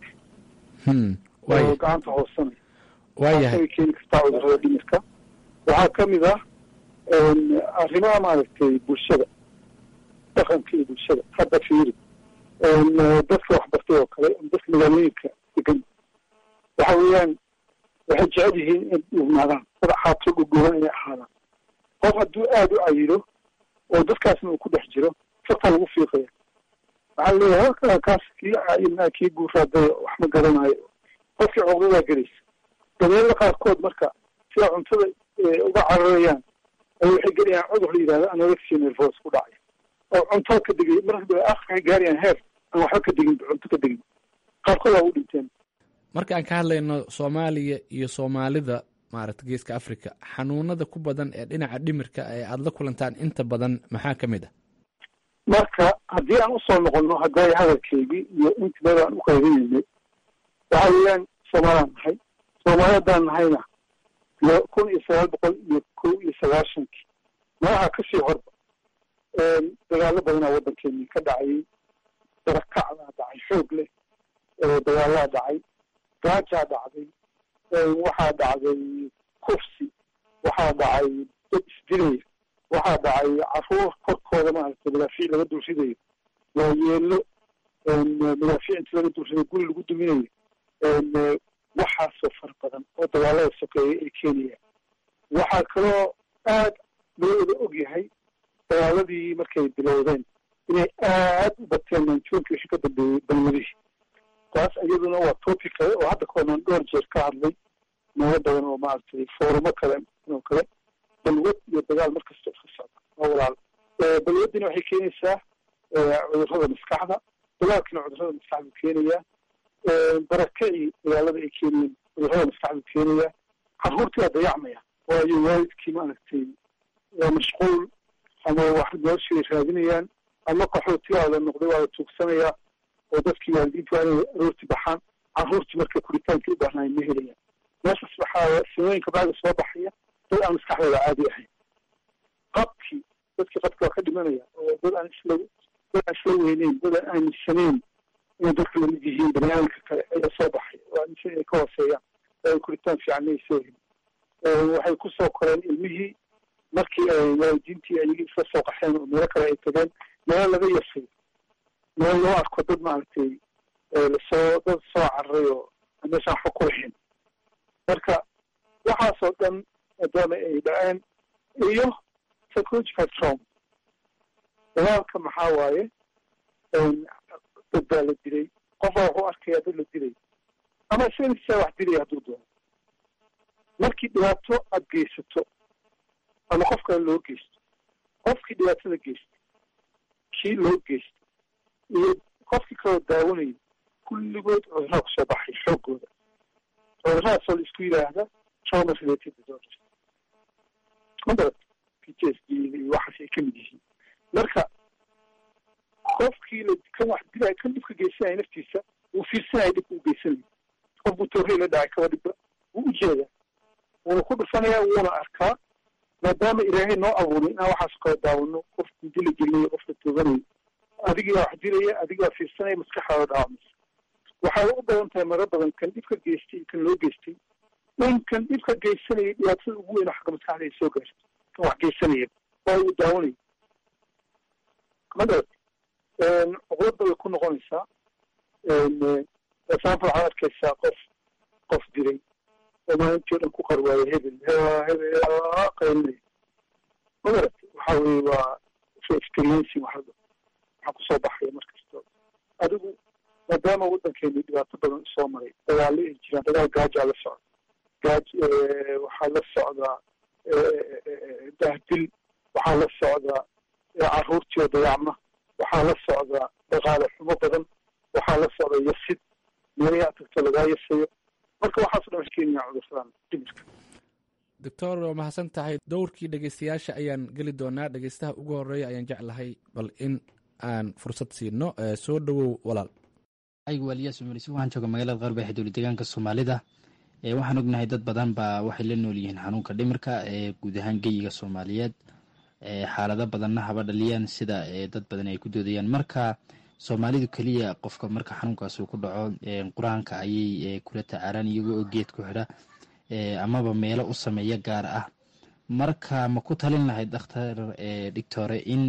Speaker 12: mar oo gacanta hoosanay
Speaker 11: waayahay
Speaker 12: keeni kartaa cudurada dhimirka waxaa ka mid ah arrimaha maaragtay bulshada dhaqanka iyo bulshada hadda fiiri dadka waxbartay oo kale dadka magaalooyinka degan waxa weeyaan waxay jecel yihiin in dhugnaadaan dad xaato dhugooban inay ahaadaan qof hadduu aada u cayilo oo dadkaasna uu ku dhex jiro farta lagu fiiqaya waxaa leeyahay halkaa kaas kii cayilnaa kii guuraaday wax ma garanayo qofkii cuqdadaa gelaysa dabeelada qaarkood marka sida cuntada uga cararayaan ay waxay gelayaan cudur la yidhahdo anorexia nervos ku dhacay oo cuntada ka degay marka waxay gaarayaan heer aan waxba ka degin cunto ka degin qaarkood waa u dhinteen
Speaker 11: marka aan ka hadlayno soomaaliya iyo soomaalida maaragta geeska africa xanuunada ku badan ee dhinaca dhimirka ee aada la kulantaan inta badan maxaa ka mid ah
Speaker 12: marka haddii aan usoo noqono hadday hadalkeygii iyo inti meel aan u qaybinaynay waxa weeyaan soomaalaan nahay soomaali haddaan nahayna kun iyo sagaal boqol iyo kow iyo sagaashankii malaha kasii horba dagaalo badanaa waddankeeni ka dhacayay darakacdaa dhacay xoog leh dagaalaa dhacay gaajaa dhacday waxaa dhacday kufsi waxaa dhacay dad isdilaya waxaa dhacay caruur korkooda maaragtay madaafiic laga dulridayo waayeelo madaafiic inti laga dulridayo guri lagu duminayo waxaasoo fara badan oo dagaalada sokeeya ay keenayaan waxaa kaloo aad loo wada og yahay dagaaladii markay bilowdeen inay aad u bateen manjuunkii wixii ka dambeeyey balwadihii taas iyaduna waa topic kale oo hadda koonaan dhowr jeer ka hadlay meelo badan oo maaragtay foorumo kale oo kale balwad iyo dagaal markasta iska socda waa walaal balwadina waxay keenaysaa cudurrada maskaxda dagaalkina cudurrada maskaxdu keenayaa barakacii dagaalada ay keenayeen cudurrada maskaxdu keenayaa carruurtii waa dayacmaya waayo waalidkii maaragtay waa mashquul ama wax noloshii ay raadinayaan ama qaxooti waa la noqday waa la tuugsanayaa oo dadkii waalidiinta waa inay aroorti baxaan carruurtii marka kuritaankii u baahnaay ma helayaan meeshaas waxaa sinooyinka bacda soo baxaya dad aan maskaxdooda caadi ahayn qabkii dadkii qabki waa ka dhimanaya oo dad aan isla dad aan isla weyneyn dad aan aaminsanayn inay dadka lamid yihiin baniaadamka kale ayaa soo baxay oo aaminsan inay ka hooseeyaan oo ay kuritaan fiican ay soo helin waxay kusoo koreen ilmihii markii ay waalidiintii ayagii isla soo qaxeen oo meelo kale ay tageen meelo laga yasay meel loo arko dad maaragtay lasoo dad soo cararay oo meeshaan waxba ku lahayn marka waxaasoo dhan maadaama ay dhaceen iyo psychological trauma dagaalka maxaa waaye dad baa la dilay qofbaa wuxuu arkayaa dad la dilay ama isaga wax dilaya hadduu doono markii dhibaato aada geysato ama qof kale loo geysto qofkii dhibaatada geystay kii loo geystay iyo qofkii kaloo daawanayay kulligood cudurraa kusoo baxay xooggooda cuduradaasoo la isku yidhaahda trauma related disorders madarad p t s d iyo waxaas ay kamid yihiin marka qofkii la kan wax dilaya kan dhibka geysanaya naftiisa wuu fiirsanaya dhibka u geysanaya qof buu toorey la dhacay kaba dhibba wuu ujeedaa wuuna ku dhufanaya wuuna arkaa maadaama ilaahay noo abuuray inaan waxaas kala daawano qof dila gelinayo qofka tooganayo adigaa wax dilaya adigaa fiirsanaya maskaxdaada dhaawamaysa waxay u badan tahay maro badan kan dhibka geystay iyo kan loo geystay in kan dhibka geysanaya dhibaatada ugu weyn oo xagga maskaxda ay soo gaarto kan wax geysanaya oo uu daawanayo madarad cuqladda way ku noqonaysaa example waxaad arkaysaa qof qof oo maalintii o dhan ku qarwaayo hebel hebel qaynay magarat waxa weye waa experiencing waxaa waxaa kusoo baxaya markasta adigu maadaama waddankeenu dhibaato badan usoo maray dagaalo ay jiraan dagaal gaajaa la socda gaaj waxaa la socdaa dahdil waxaa la socdaa caruurtii oo dayacma waxaa la socdaa dhaqaale xumo badan waxaa la socda yasid meelayaa tagto lagaa yasayo marka waxaaso dhan keenaya cudursadan dhimirka
Speaker 11: doctor waa mahadsan tahay dowrkii dhegeystayaasha ayaan geli doonaa dhegeystaha ugu horeeya ayaan jeclahay bal in aan fursad siino soo dhowow walaal
Speaker 13: aygu waaliyaas umarisi waxaan jooga magaalada qarbeexe dowla deegaanka soomaalida waxaan ognahay dad badan baa waxay la nool yihiin xanuunka dhimirka ee guud ahaan geyiga soomaaliyeed xaalado badanna haba dhaliyaan sida dad badan ay ku doodayaan marka soomaalidu keliya qofka marka xanuunkaas uu ku dhaco qur-aanka ayay kula tacaalaan iyagoo oo geed ku xidha amaba meelo u sameeya gaar ah marka ma ku talin lahayd dhakhtar dhigtore in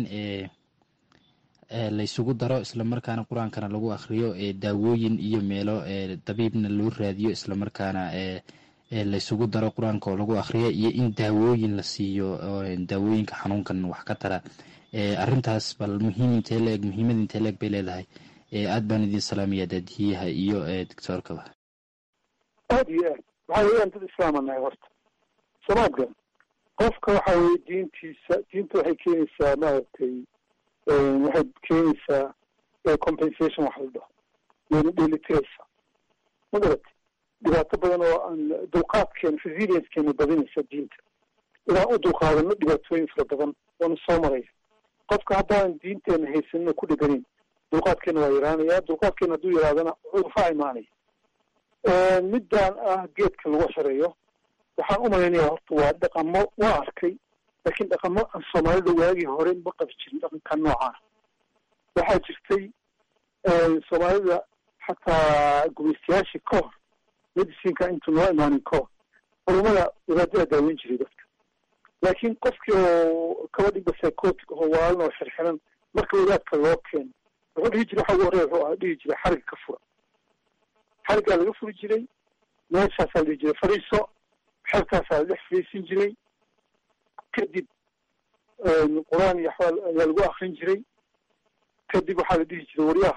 Speaker 13: laysugu daro islamarkaana qur-aankana lagu akhriyo daawooyin iyo meelo dabiibna loo raadiyo islamarkaana laysugu daro qur-aanka oo lagu akhriyo iyo in daawooyin la siiyo daawooyinka xanuunkan wax ka tara arintaas bal muhiim intee leeg muhiimad intee leeg bay leedahay aad baan idin salaamaya daadiyaha iyo doctoorkaba
Speaker 12: aada iyo aad waxaa weeyaan dad islaama nahay horta samaadkan qofka waxa weye diintiisa diinta waxay keenaysaa maaragtay waxay keenaysaa compensation wax la dhaho wayna dheelitiraysaa magarati dhibaato badan oo aan dulqaadkeena resiliencekeena badinaysa diinta inaan u dulqaadano dhibaatooyin fara badan waana soo maraya qofka haddaan diinteena haysanina ku dheganin dulqaadkeena waa yaraanaya dulqaadkeena hadduu yaraadana cudurfaa imaanaya midaan ah geedka lagu xireeyo waxaan u malaynaya horta waa dhaqamo waa arkay laakiin dhaqamo aan soomaalida waagii hore ma qabi jirin dhaqanka noocaana waxaa jirtay soomaalida xataa gumaystayaashii ka hor medicinka intuu noo imaanin ka hor culumada wadaadadaa daaweyn jiray dadka laakiin qofkii oo kaba dhigba psychotic oo waalan oo xirxiran marka wadaadka loo keeno wuxuu dhihi jiray waxa ugu horreya wuxuu aha dhihi jiray xariga ka fura xarigaa laga furi jiray meeshaasaa la dhihi jiray fadhiiso xerkaasaa la dhex fadhiisin jiray kadib qur-aan iyo axwaal ayaa lagu akrin jiray kadib waxaa la dhihi jiray waryaha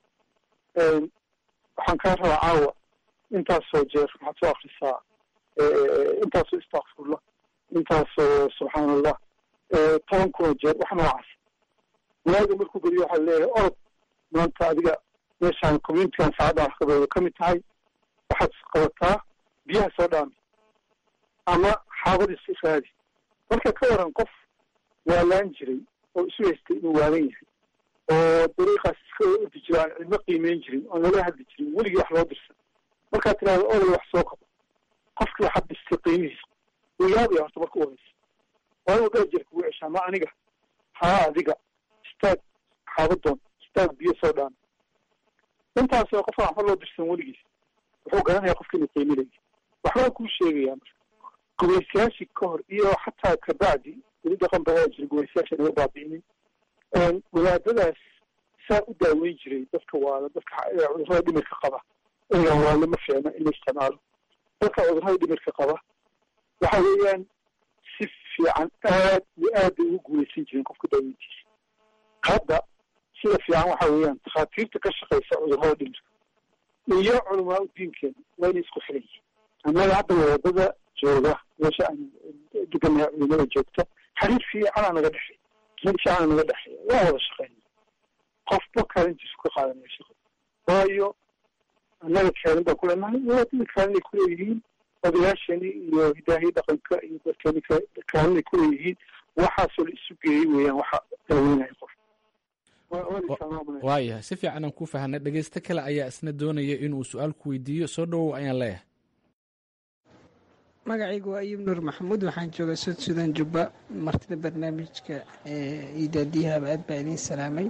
Speaker 12: waxaan kaa rabaa caawa intaasoo jeer waxaad soo akrisaa intaasoo istakfurla intaasoo subxaan allah toban kunoo jeer wax noocaas walaaga markuu geliyo waxaa leeyahay orod maanta adiga meeshaan communitigan saacadda waxqabeeda ka mid tahay waxaad qabataa biyaha soo dhaami ama xaabadiis raadi marka ka waran qof waalaan jiray oo isu haystay inuu waalan yahay oo dariiqaas iska ordi jira aan cidmo qiimeyn jirin oo nala hadli jirin weligii wax loo dirsan markaad tirahda odol wax soo qabo qofkii waxaad dhistay qiimihiisa wuu yaabaya horta marka u horeysa waa inuu dheer jeer kugu ceshaa ma aniga haa adiga istaag xaabadoon istaag biyo soo dhaami intaasoo qofka waxba loo dirsan weligiis wuxuu garanaya qofka inuu qiiminaya waxbaa kuu sheegayaa marka gumaystayaashii ka hor iyo xataa kabacdi weli dhaqan badaa jira gumaystayaasha naga baabi'inin wadaadadaas saa u daaweyn jiray dadka waala dadka cudurrada dhimirka qaba ina waale ma fiicna in la isticmaalo dadka cudurrada dhimirka qaba waxa weeyaan si fiican aad iyo aad bay ugu guulaysan jireen qofka daaweyntiisa hadda sida fiican waxa weeyaan takhaatiirta ka shaqaysa cudurrada dhimirka iyo culamaa u diinkeena waa inay isku xiran yihiin annaga hadda wadada jooga meesha aan deganaha culimada joogta xariir fiicanaa naga dhexey mid fiicana naga dhexeeya waa wada shaqeyna qofba kaalintiisu ka qaadanaya shaqada waayo annaga kaalin baan kuleenahay wadaadada kaalinay kuleeyihiin odayaashani iyo hidaahii dhaqanka iyo dadkani kaalinay kuleeyihiin waxaasoo la isu geeyey weeyaan waxa daaweynaya qof
Speaker 11: waayahay si fiican aan ku fahanay dhegeysto kale ayaa isna doonaya inuu su-aal ku weydiiyo soo dhowow ayaan leeyahay
Speaker 14: magacaygu waa ayub nuur maxamuud waxaan joogaa sud sudan jubba martida barnaamijka iyo daadiyahaba aad baa idiin salaamay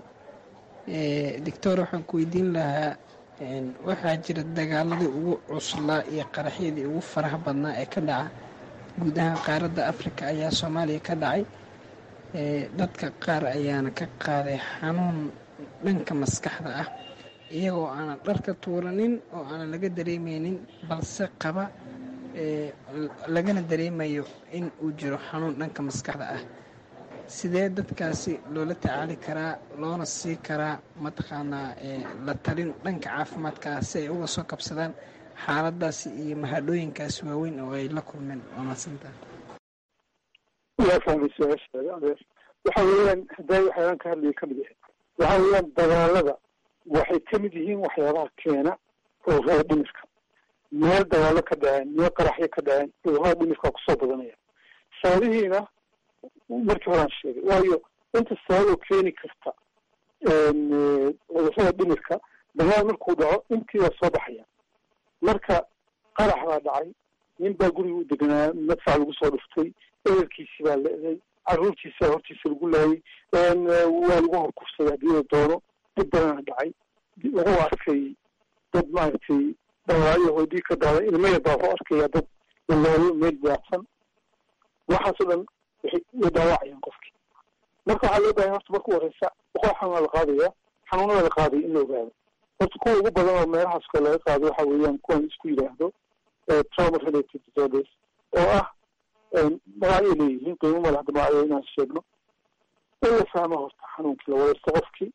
Speaker 14: doctor waxaan ku weydiin lahaa waxaa jira dagaaladii ugu cuslaa iyo qaraxyadii ugu faraha badnaa ee ka dhaca guud ahaan qaaradda afrika ayaa soomaaliya ka dhacay dadka qaar ayaana ka qaaday xanuun dhanka maskaxda ah iyagoo aanan dharka tuuranin oo aanan laga dareemeynin balse qaba lagana dareemayo in uu jiro xanuun dhanka maskaxda ah sidee dadkaasi loola tacaali karaa loona sii karaa mataqaanaa la talin dhanka caafimaadka ah si ay uga soo kabsadaan xaaladaasi iyo mahadhooyinkaasi waaweyn oo ay la kulmeen waa madsanta
Speaker 12: waa fahmay su-aashaada adeer waxa weeyaan hadday waxyaalaan ka hadlaya kamid yahay waxa weeyaan dagaalada waxay ka mid yihiin waxyaabaha keena cudurrada dhimirka meel dagaalo ka dhaceen meel qaraxyo ka dhaceen cudurrada dhimirka kusoo badanaya sababihiina markii horaan sheegay waayo inta sabab oo keeni karta cudurrada dhimirka dagaal markuu dhaco intii waa soo baxaya marka qarax baa dhacay nin baa guriga u deganaa madfac lagu soo dhuftay ehelkiisii baa la-day caruurtiisa hortiisa lagu laayay waa lagu horkufsaday haddii la doono dib badana dhacay lagu arkay dad maaragtay dhawaacyo hoodii ka daaday ilmaya baa wuxuu arkaya dad lalaayo meel daacsan waxaasoo dhan waxay way dhaawacayaan qofkii marka waxaa loo bahay horta marka u horeysa boqol xanuuna la qaadaya xanuunada la qaadaya in la ogaado horta kuwa ugu badan oo meelahaas kale laga qaado waxa weeyaan kuwan isku yidhaahdo trauma related disorders oo ah magacyo leeyihiin qiimo male hadda magacyo inaan sheegno in la fahmo horta xanuunkii la wadaysto qofkii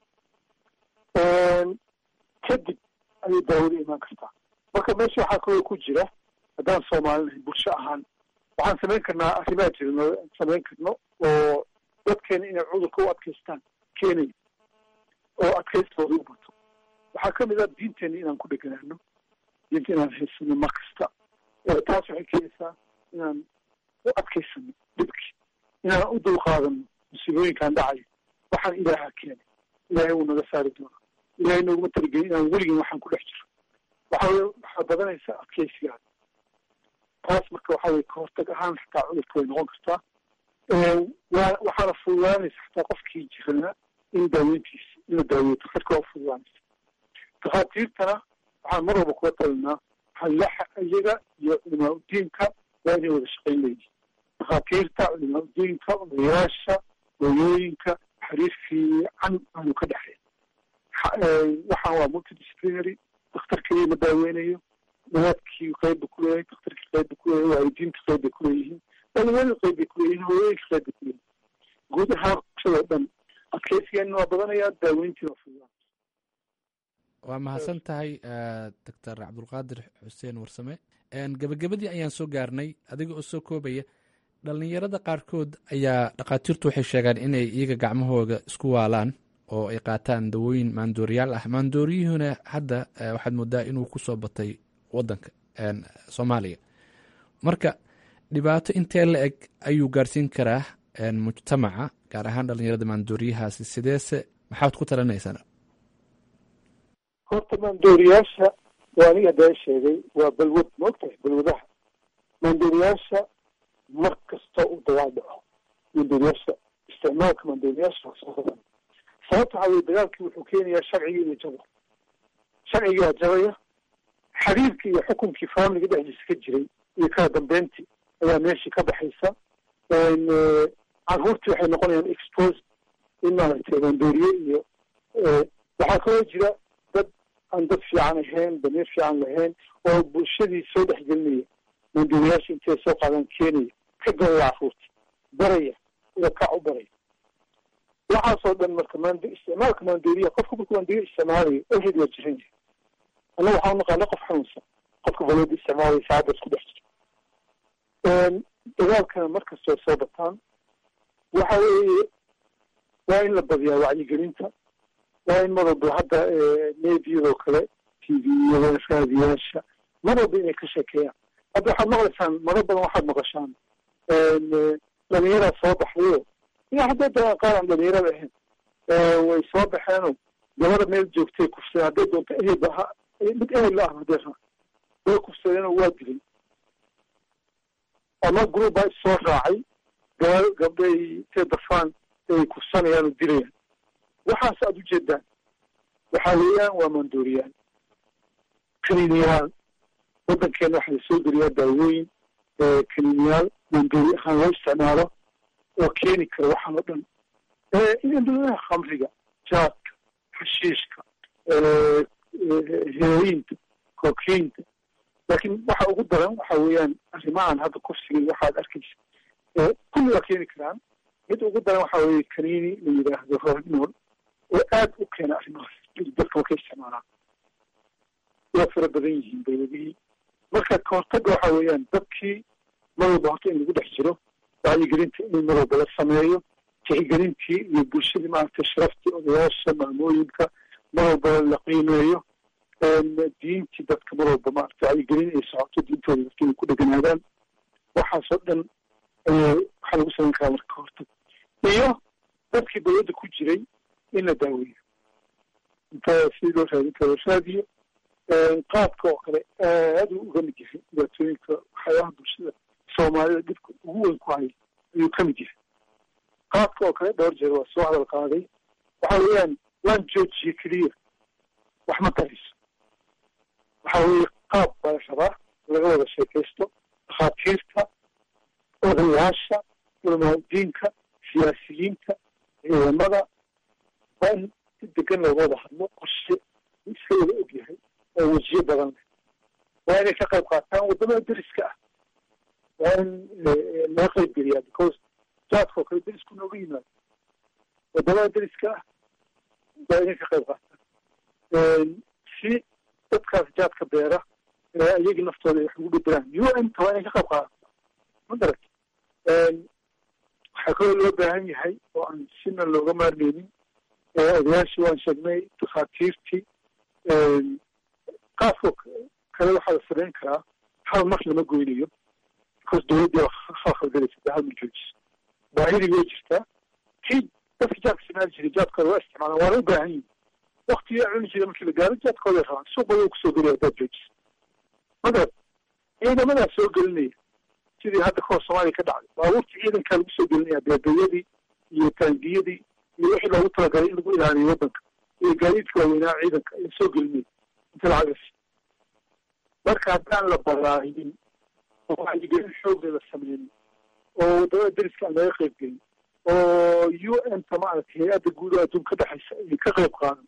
Speaker 12: kadib ayay daawada imaan kartaa marka meesha waxaa kaloo ku jira haddaan soomaalinahay bulsho ahaan waxaan samayn karnaa arrimaa jirno samayn karno oo dadkeena inay cudurka u adkaystaan keenaya oo adkaystooda u bato waxaa kamid ah diinteena inaan ku dheganaano diinta inaan haysano mar kasta taas waxay keenaysaa inaan u adkaysano dhibkii inaan u dulqaadano musiibooyinkaan dhacayo waxaan ilaaha keenay ilaahay wuu naga saari doonaa ilaahay nooguma talagelin inaan weligin waxaan ku dhex jiro waxa weye waxaa badanaysa adkaysigaada taas marka waxa weye kahortag ahaan xataa cudurka way noqon kartaa wa waxaana fududaanaysa xataa qofkii jiranaa in daaweyntiisa in la daaweeyo daktarka waa ufududaanaysa dakhaatiirtana waxaan mar walba kula talinaa halaxa iyaga iyo culimaa udiinka waa inay wada shaqayn leeyihin dakhaatiirta culimaa udiinka odayaasha hooyooyinka xiriir fiican aanu ka dhexeyn waxaan waa multidisciplinary daktar keliya ma daaweynayo wadaadkii qayb ba kuleeyahay daktarkii qayb ba kuleeyahay waalidiinta qayb bay kuleeyihiin dhalinyarada qayb bay kuleeyihiin hooyooyinka qayb bay kuleeyihiin guud ahaan bulshada dhan adkeysigeena waa badanayaa daaweyntii waa fududaan
Speaker 11: waa mahadsan tahay doctor cabdulqaadir xuseen warsame gebagabadii ayaan soo gaarnay adiga oo soo koobaya dhalinyarada qaarkood ayaa dhakhaatiirtu waxay sheegaan inay iyaga gacmahooda isku waalaan oo ay qaataan dawooyin maandooriyaal ah maandooriyuhuna hadda waxaad moodaa inuu kusoo batay wadanka soomaaliya marka dhibaato intee la eg ayuu gaarsiin karaa mujtamaca gaar ahaan dhalinyarada maandooriyahaasi sideese maxaad ku talinaysaan
Speaker 12: horta maandooriyaasha waa aniga haddaa sheegay waa balwad maogtahay balwadaha maandooriyaasha mar kasta uu dagaal dhaco maandooriyaasha isticmaalka maandooriyaasha waa soo badan sababta waxaa weye dagaalkii wuxuu keenayaa sharcigii inuu jabo sharcigaa jabaya xiriirkii iyo xukunkii faamiliga dhexdiisa ka jiray iyo kala dambeyntii ayaa meeshii ka baxaysa caruurtii waxay noqonayaan expose in maaragtay maandooriye iyo waxaa kaloo jira dad aan dad fiican ahayn damiir fiican lahayn oo bulshadii soo dhexgelinaya maandooriyaasha intay soo qaadaan keenaya ka gadaya caruurta baraya ila kac u baraya waxaasoo dhan marka mand isticmaalka maandooriya qofka markuu maandooriya isticmaalayo already waa jiran yahay annaga waxaan naqaana qof xanuunsan qofka balwada isticmaalaya saacadda isku dhex jira dagaalkana markasta ay soo bataan waxa weeye waa in la badiyaa wacyigelinta waa in mar walba hadda mediyadoo kale t v-yada raadiyaasha mar walba inay ka sheekeeyaan hadda waxaad maqlaysaan maro badan waxaad maqashaan dhalinyaraa soo baxdayo ina hadday dagaan qaar aan dhalinyarada ahayn way soo baxeenoo gabada meel joogtay kufsadeen hadday doonto ehelba ha mid ehel la ah hadday raa way kufsadeenoo waa dilay ama group baa issoo raacay gaba gabdhay intay dafaan ay kufsanayaan oo dilayaan waxaas aada ujeedaan waxaa weeyaan waa maandooriyaan kaniiniyaal waddankeena waxaa lasoo geliyaa daawooyin kaniiniyaal maandoori ahaan loo isticmaalo oo keeni kara waxaan oo dhan induladaha khamriga jaadka xashiishka heroyinta kokiinta laakiin waxa ugu daran waxa weeyaan arrimahan hadda kufsigan waxaad arkaysa kulli waa keeni karaan mid ugu daran waxa weeye kaniini la yidhaahdo rohimol oo aad u keena arrimahaas dadka waa ka isticmaalaan waa fara badan yihiin dawladihii marka kahortaga waxa weeyaan dadkii mar walba horta in lagu dhex jiro wacyigelinta in mar walba la sameeyo tixgelintii iyo bulshadii maaragtay sharaftii odayaasha maamooyinka mar walba la qiimeeyo diintii dadka mar walba maaragtay wacyigelin ay socoto diintooda dadka inay ku dheganaadaan waxaasoo dhan waxaa lagu samayn karaa marka kahortag iyo dadkii dawladda ku jiray in la daaweeyo inta si loo raadin karo raadiyo qaabka oo kale aad uu uga mid yahay dhibaatooyinka waxyaabaha bulshada soomaalida dhibka ugu weyn ku haya ayuu ka mid yahay qaabka oo kale dhowr jeer waa soo hadal qaaday waxa weeyaan laan joojiye keliya wax ma tarayso waxa weeye qaab baa la rabaa laga wada sheekaysto dhakhaatiirta odayaasha culamaadiinka siyaasiyiinta ciidamada waa in si degan looga wada hadlo qorshe iska wada og yahay oo wejiyo badan leh waa inay ka qayb qaataan waddamada deriska ah waa in laga qayb geliyaa because jaadka oo kale derisku nooga yimaado waddamada deriska ah waa inay ka qayb qaataan si dadkaas jaadka beera iyagii naftooda ay wax ugu bedelaan u n ta waa inay ka qayb qaadato ma garat waxaa kaloo loo baahan yahay oo aan sina looga maarmeynin odayaashii waan sheegnay dhakhaatiirtii qaafka kale waxaa la samayn karaa hal mar lama goynayo because dawladdii khalkhalgalaysa de hal ma joojiso baahidii way jirtaa kii dadka jaadka isticmaali jiray jaadkooda waa isticmaalaan waana u baahan yihin waktigii cuni jiray markii la gaaro jaadkooda ay rabaan suuq badan kusoo gelaya haddaad joojiso magarad ciidamadaa soo gelinaya sidii hadda kahor soomaaliya ka dhacday baabuurtii ciidankaa lagu soo gelinaya beebayadii iyo taangiyadii iyo wixii loogu talagalay in lagu ilaaliyo waddanka iyo gaadiidka waaweynaa ciidanka ayaa soo gelinaya inta lacagas marka haddaan la baraahinin oo wacyigelin xoogga la sameynin oo waddamada deriska aan laga qayb gelin oo u n ta maaragtay hay-adda guud oo adduun ka dhexaysa ay ka qayb qaadan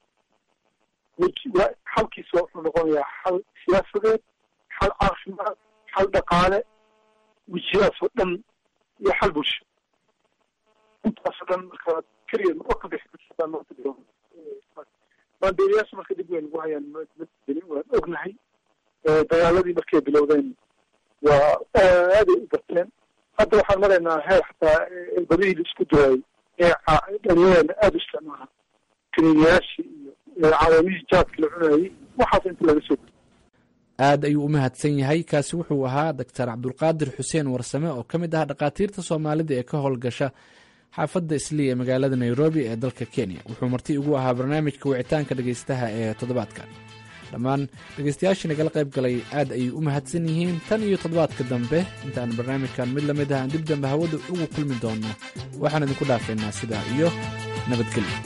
Speaker 12: xalkiisa wuxuu noqonayaa xal siyaasadeed xal caafimaad xal dhaqaale wejiyahaas oo dhan iyo xal bulsho intaasoo dhan marka keligeed ma ka bixi kartaa maanta dhigo maandeeliyaasha marka dib weyn ugu hayaan madinin waan ognahay dagaaladii markay bilowdeen waa aaday u barteen hadda waxaan maraynaa heer xataa badihii la isku duwaayey ee dhalinyarana aada u isticmaala kaniiniyaashii iyo calaamihii jaadka la cunayay waxaas inta laga soo
Speaker 11: aad ayuu u mahadsan yahay kaasi wuxuu ahaa doctor cabdulqaadir xuseen warsame oo ka mid ah dhakhaatiirta soomaalida ee ka howlgasha xaafadda islii ee magaalada nairobi ee dalka kenya wuxuu marti ugu ahaa barnaamijka wicitaanka dhegaystaha ee toddobaadkan dhammaan dhegaystayaashii nagala qayb galay aad ayay u mahadsan yihiin tan iyo toddobaadka dambe intaan barnaamijkan mid lamid ah aan dib dambe hawada ugu kulmi doonno waxaan idinku dhaafaynaa sidaa iyo nabadgelyo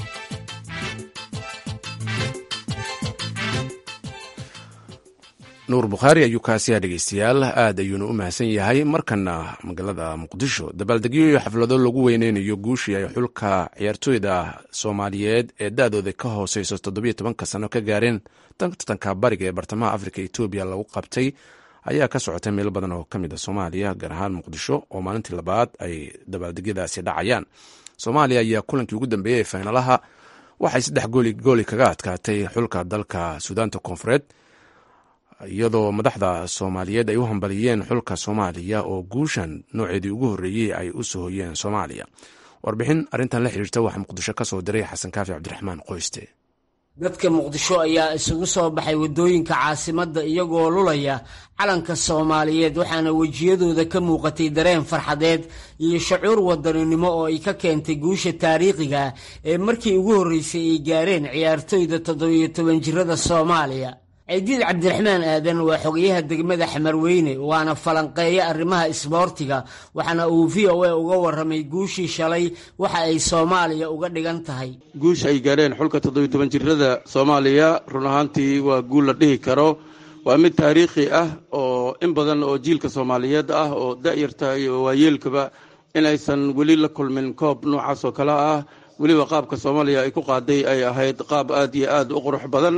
Speaker 1: nuur bukhaari ayuu kaasiyaa dhegeystayaal aad ayuuna u mahadsan yahay markana magaalada muqdisho dabaaldegyo iyo xaflado lagu weyneynayo guushii ay xulka ciyaartooyda soomaaliyeed ee da-dooda ka hooseyso toddobiyo tobanka sano ka gaareen tartanka bariga ee bartamaha afrika etoobiya lagu qabtay ayaa ka socotay meelo badan oo ka mid a soomaaliya gaar ahaan muqdisho oo maalintii labaad ay dabaaldegyadaasi dhacayaan soomaaliya ayaa kulankii ugu dambeeyey ee faynalaha waxay saddex gooli gooli kaga adkaatay xulka dalka suudaanta koonfureed iyadoo madaxda soomaaliyeed ay u hambaliyeen xulka soomaaliya oo guushan nooceedii ugu horreeyey ay u sohoyeen soomaaliya warbixin arrintan la xiriirta waxaa muqdisho ka soo diray xasan kaafi cabdiraxmaan qoyste
Speaker 4: dadka muqdisho ayaa isugu soo baxay waddooyinka caasimadda iyagoo lulaya calanka soomaaliyeed waxaana wejiyadooda ka muuqatay dareen farxadeed iyo shacuur wadaninimo oo ay ka keentay guusha taariikhiga ee markii ugu horreysay ay gaareen ciyaartoyda toddobiyo toban jirada soomaaliya ciidiid cabdiraxmaan aadan waa xogayaha degmada xamarweyne waana falanqeeya arrimaha isboortiga waxaana uu v o a uga warramay guushii shalay waxa ay soomaaliya uga dhigan tahay
Speaker 15: guusha ay gaareen xulka toddobiyo toban jirada soomaaliya run ahaantii waa guul la dhihi karo waa mid taariikhi ah oo in badan oo jiilka soomaaliyeed ah oo da'yarta iyo waayeelkaba in aysan weli la kulmin koob noocaas oo kale ah weliba qaabka soomaaliya ay ku qaaday ay ahayd qaab aad iyo aad u qurux badan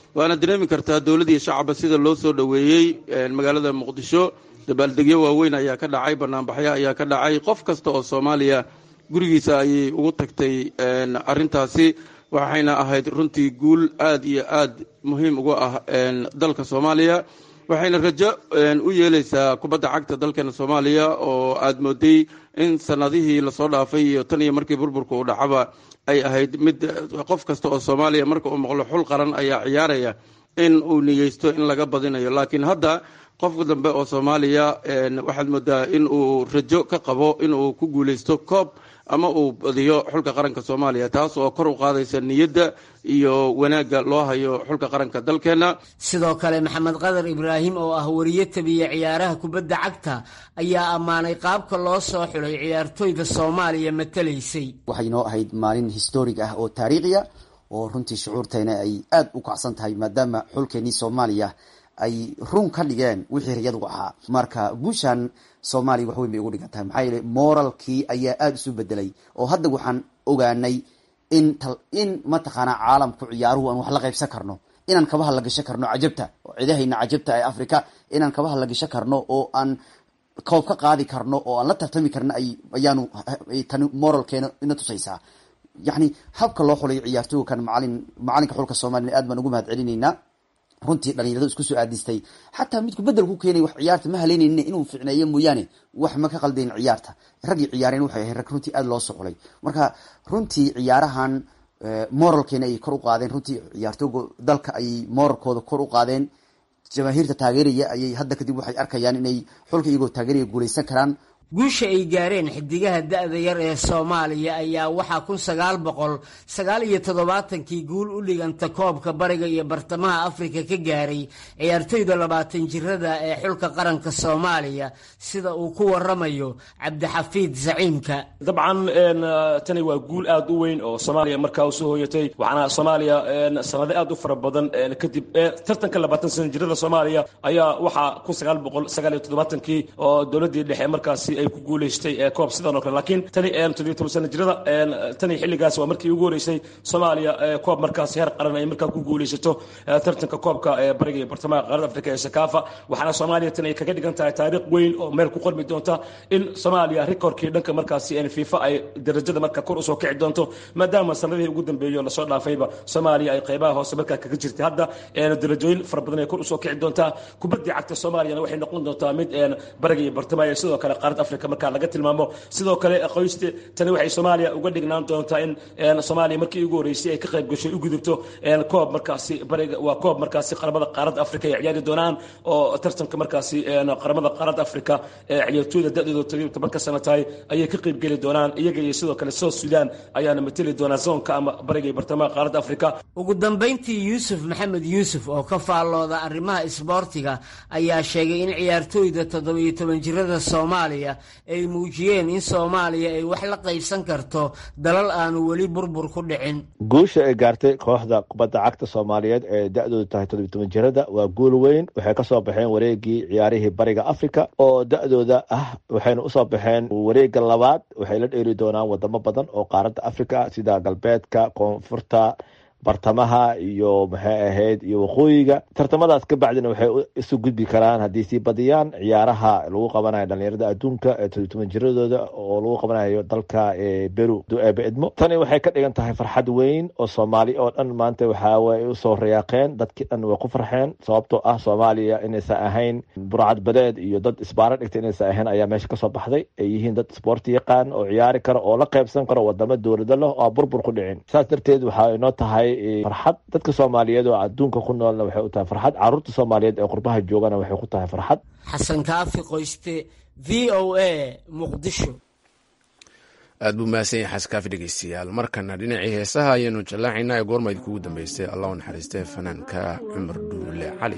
Speaker 15: waana dareemi kartaa dowlad iyo shacabba sida loo soo dhoweeyey magaalada muqdisho dabaaldegyo waaweyn ayaa ka dhacay banaanbaxyo ayaa ka dhacay qof kasta oo soomaaliya gurigiisa ayay ugu tagtay arintaasi waxayna ahayd runtii guul aad iyo aad muhiim uga ah dalka soomaaliya waxayna rajo u yeeleysaa kubadda cagta dalkeena soomaaliya oo aad mooday in sanadihii lasoo dhaafay iyo tan iyo markii burburka uu dhacaba ay ahayd mid qof kasta oo soomaaliya marka uu maqlo xul qaran ayaa ciyaaraya in uu niyeysto in laga badinayo laakiin hadda qofka dambe oo soomaaliya waxaad moodaa in uu rajo ka qabo in uu ku guuleysto koob ama uu badiyo xulka qaranka soomaaliya taas oo kor u qaadaysa niyadda iyo wanaagga loo hayo xulka qaranka dalkeenna
Speaker 4: sidoo kale maxamed qadar ibraahim oo ah wariye tabiya ciyaaraha kubadda cagta ayaa ammaanay qaabka loo soo xulay ciyaartoyda soomaaliya matalaysay
Speaker 16: waxay noo ahayd maalin historig ah oo taariikhiya oo runtii shucuurteena ay aad u kacsan tahay maadaama xulkeenii soomaaliya ay run ka dhigeen wixii riyadu ahaa marka guushan soomaaliya wax weyn bay ugu dhigan tahay maxaa yeele moralkii ayaa aada isu bedelay oo hadda waxaan ogaanay in in mataqaanaa caalamku ciyaaruhu aan wax la qaybsan karno inaan kabaha la gashan karno cajabta oo cidahayna cajabta ee africa inaan kabaha la gashan karno oo aan koob ka qaadi karno oo aan la tartami karno ay ayaanu tani moralkeena ina tusaysaa yacni habka loo xulay ciyaartooykan macalin macalinka xulka soomaliya aad baan ugu mahad celinaynaa runtii dhalinyaradu isku soo aadistay xataa midku bedel ku keenay wax ciyaarta ma haleynaynin inuu ficneeyo mooyaane wax ma ka qaldayn ciyaarta raggii ciyaareen waxay ahayd rag runtii aada loo soxulay marka runtii ciyaarahan moralkeena ayay kor u qaadeen runtii ciyaartooga dalka ayay moralkooda kor u qaadeen jamaahiirta taageeraya ayay hadda kadib waxay arkayaan inay xulka iyagoo taageeraya guuleysan karaan
Speaker 4: guusha ay gaareen xidigaha da-da yar ee soomaaliya ayaa waxaa kun sagaal boqol sagaal iyo toddobaatankii guul u dhiganta koobka bariga iyo bartamaha afrika ka gaaray ciyaartoyda labaatan jirada ee xulka qaranka soomaaliya sida uu ku waramayo cabdixafiid zaciimka
Speaker 17: dabcan tani waa guul aad u weyn oo soomaaliya markaa usoo hooyatay waxaana soomaaliya sanado aad u fara badan kadib tartanka labaatan sana jirada soomaaliya ayaa waxaa kun sagaal boqol sagaal iyo toddobaatankii oo dowladii dhexe markaasi ay ku guuleystay koob sidan oo kale laakiin tani toddobiyo toban sana jirada tani xilligaas waa markii ugu horeysay soomaaliya koob markaasi heer qaran ay markaa ku guuleysato tartanka koobka bariga iyo bartamaha qaaradda afrika ee sakaafa waxaana soomaaliya tani ay kaga dhigan tahay taariikh weyn oo meel ku qormi doonta in soomaaliya rikoorkii dhanka markaasi fifa ay darajada marka kor usoo kici doonto maadaama sanadihii ugu dambeeyo lasoo dhaafayba soomaaliya ay qaybaha hoose markaa kaga jirtay hadda darajooyin fara badan ay kor usoo kici doontaa kubaddii cagta soomaaliyana waxay noqon doontaa mid bariga iyo bartamaha iyo sidoo kale qaaradda afrika markaa laga tilmaamo sidoo kale qoyste tani waxay soomaaliya uga dhignaan doontaa in soomaaliya markii ugu horeysay ay ka qayb gasho u gudubto koob markaasi bariga waa koob markaasi qaramada qaaradda afrika ay ciyaari doonaan oo tartanka markaasi qaramada qaaradda afrika ee ciyaartooyda da-dooda todobiyo tobanka sano tahay ayay ka qayb geli doonaan iyaga iyo sidoo kale south sudan ayaana mateli doonaa zoonka ama bariga iyo bartamaha qaaradda afrika
Speaker 4: ugu dambayntii yuusuf maxamed yuusuf oo ka faallooda arrimaha isboortiga ayaa sheegay in ciyaartooyda toddobiyo toban jirada soomaaliya ay muujiyeen in soomaaliya ay wax la qaybsan karto dalal aanu weli burbur ku dhicin
Speaker 18: guusha ay gaartay kooxda kubadda cagta soomaaliyeed ee da-doodu tahay toddobiy toban jirada waa guul weyn waxay ka soo baxeen wareegii ciyaarihii bariga africa oo da-dooda ah waxayna usoo baxeen wareega labaad waxay la dheeri doonaan wadamo badan oo qaaradda africa sida galbeedka koonfurta bartamaha iyo maxay ahayd iyo waqooyiga tartamadaas ka bacdina waxay isu gudbi karaan haddii sii badiyaan ciyaaraha lagu qabanayo dhalinyarada adduunka ee todobiy toban jiradooda oo lagu qabanayo dalka beru dueebe edmo tani waxay ka dhigan tahay farxad weyn oo soomaali oo dhan maanta waxaway usoo rayaaqeen dadkii dhan way ku farxeen sababtoo ah soomaaliya inaysan ahayn burcad badeed iyo dad isbaaro dhigta inaysan ahayn ayaa meesha kasoo baxday ay yihiin dad isboorti yaqaan oo ciyaari karo oo la qaybsan karo wadamo dowlado leh oo burbur ku dhicin saas darteed waxaa inoo tahay farxad dadka soomaaliyeed oo adduunka ku noolna waxay u tahay farxad caruurta soomaaliyeed ee qurbaha joogana waxay ku tahay farxad
Speaker 4: xasan kaafi qoyste v o a muqdisho
Speaker 1: aad buu mahadsan yahay xasan kaafi dhegeystayaal markana dhinacii heesaha ayaanu jallaacaynaa ee goormayd kugu dambeystay allah u naxariistee fanaanka cumar dhuule cali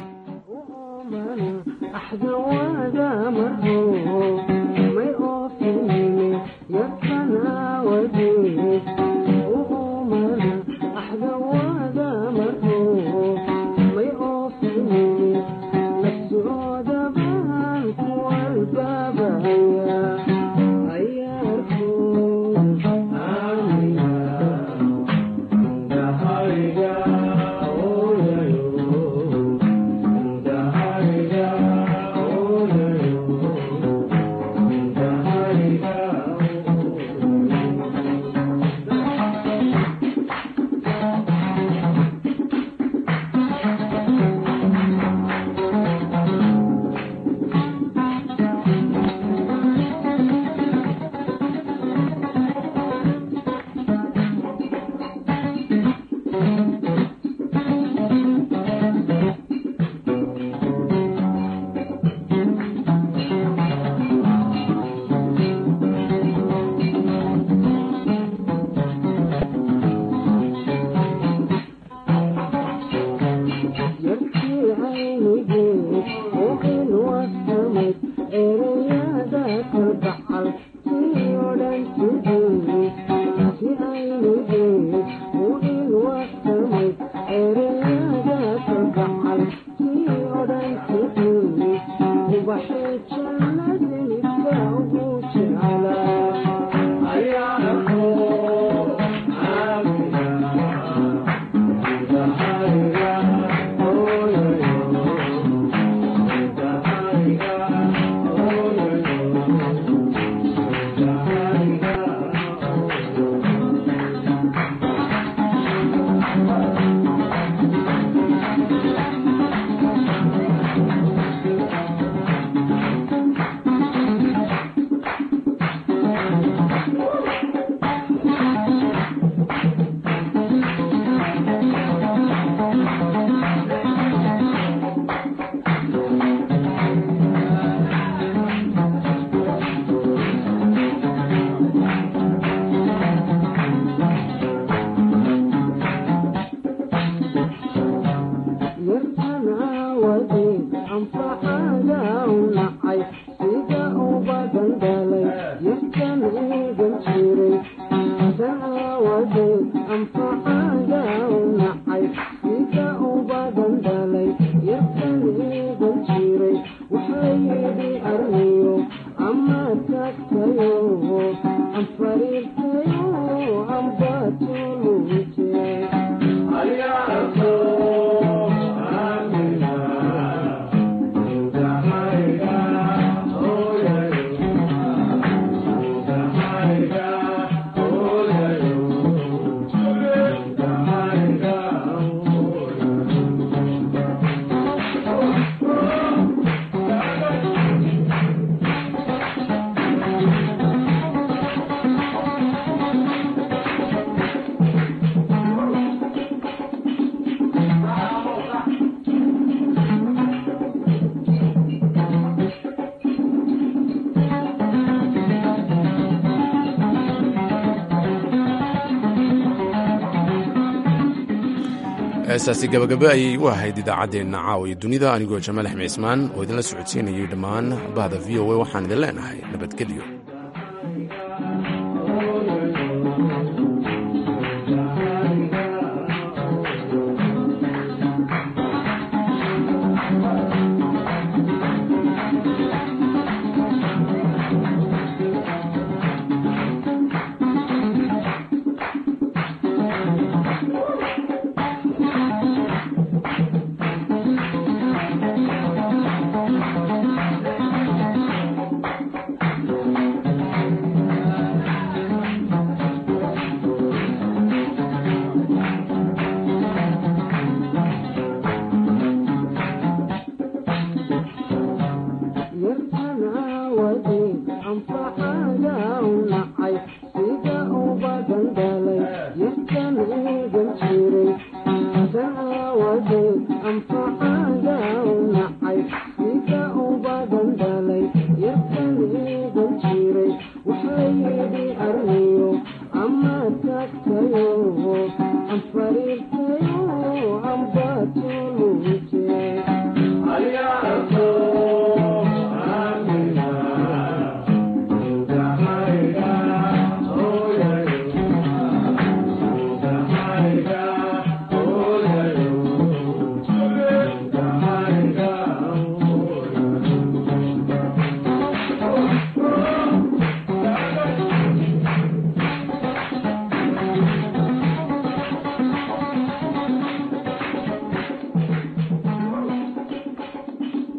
Speaker 1: heestaasi gabagabo ayay u ahayd idaacaddeenna caawa iyo dunida anigoo jamaal axmed cismaan oo idinla socodsiinayay dhammaan bahda v o a waxaan idin leenahay nabadgelyo
Speaker 19: يرحم عوضي أنفع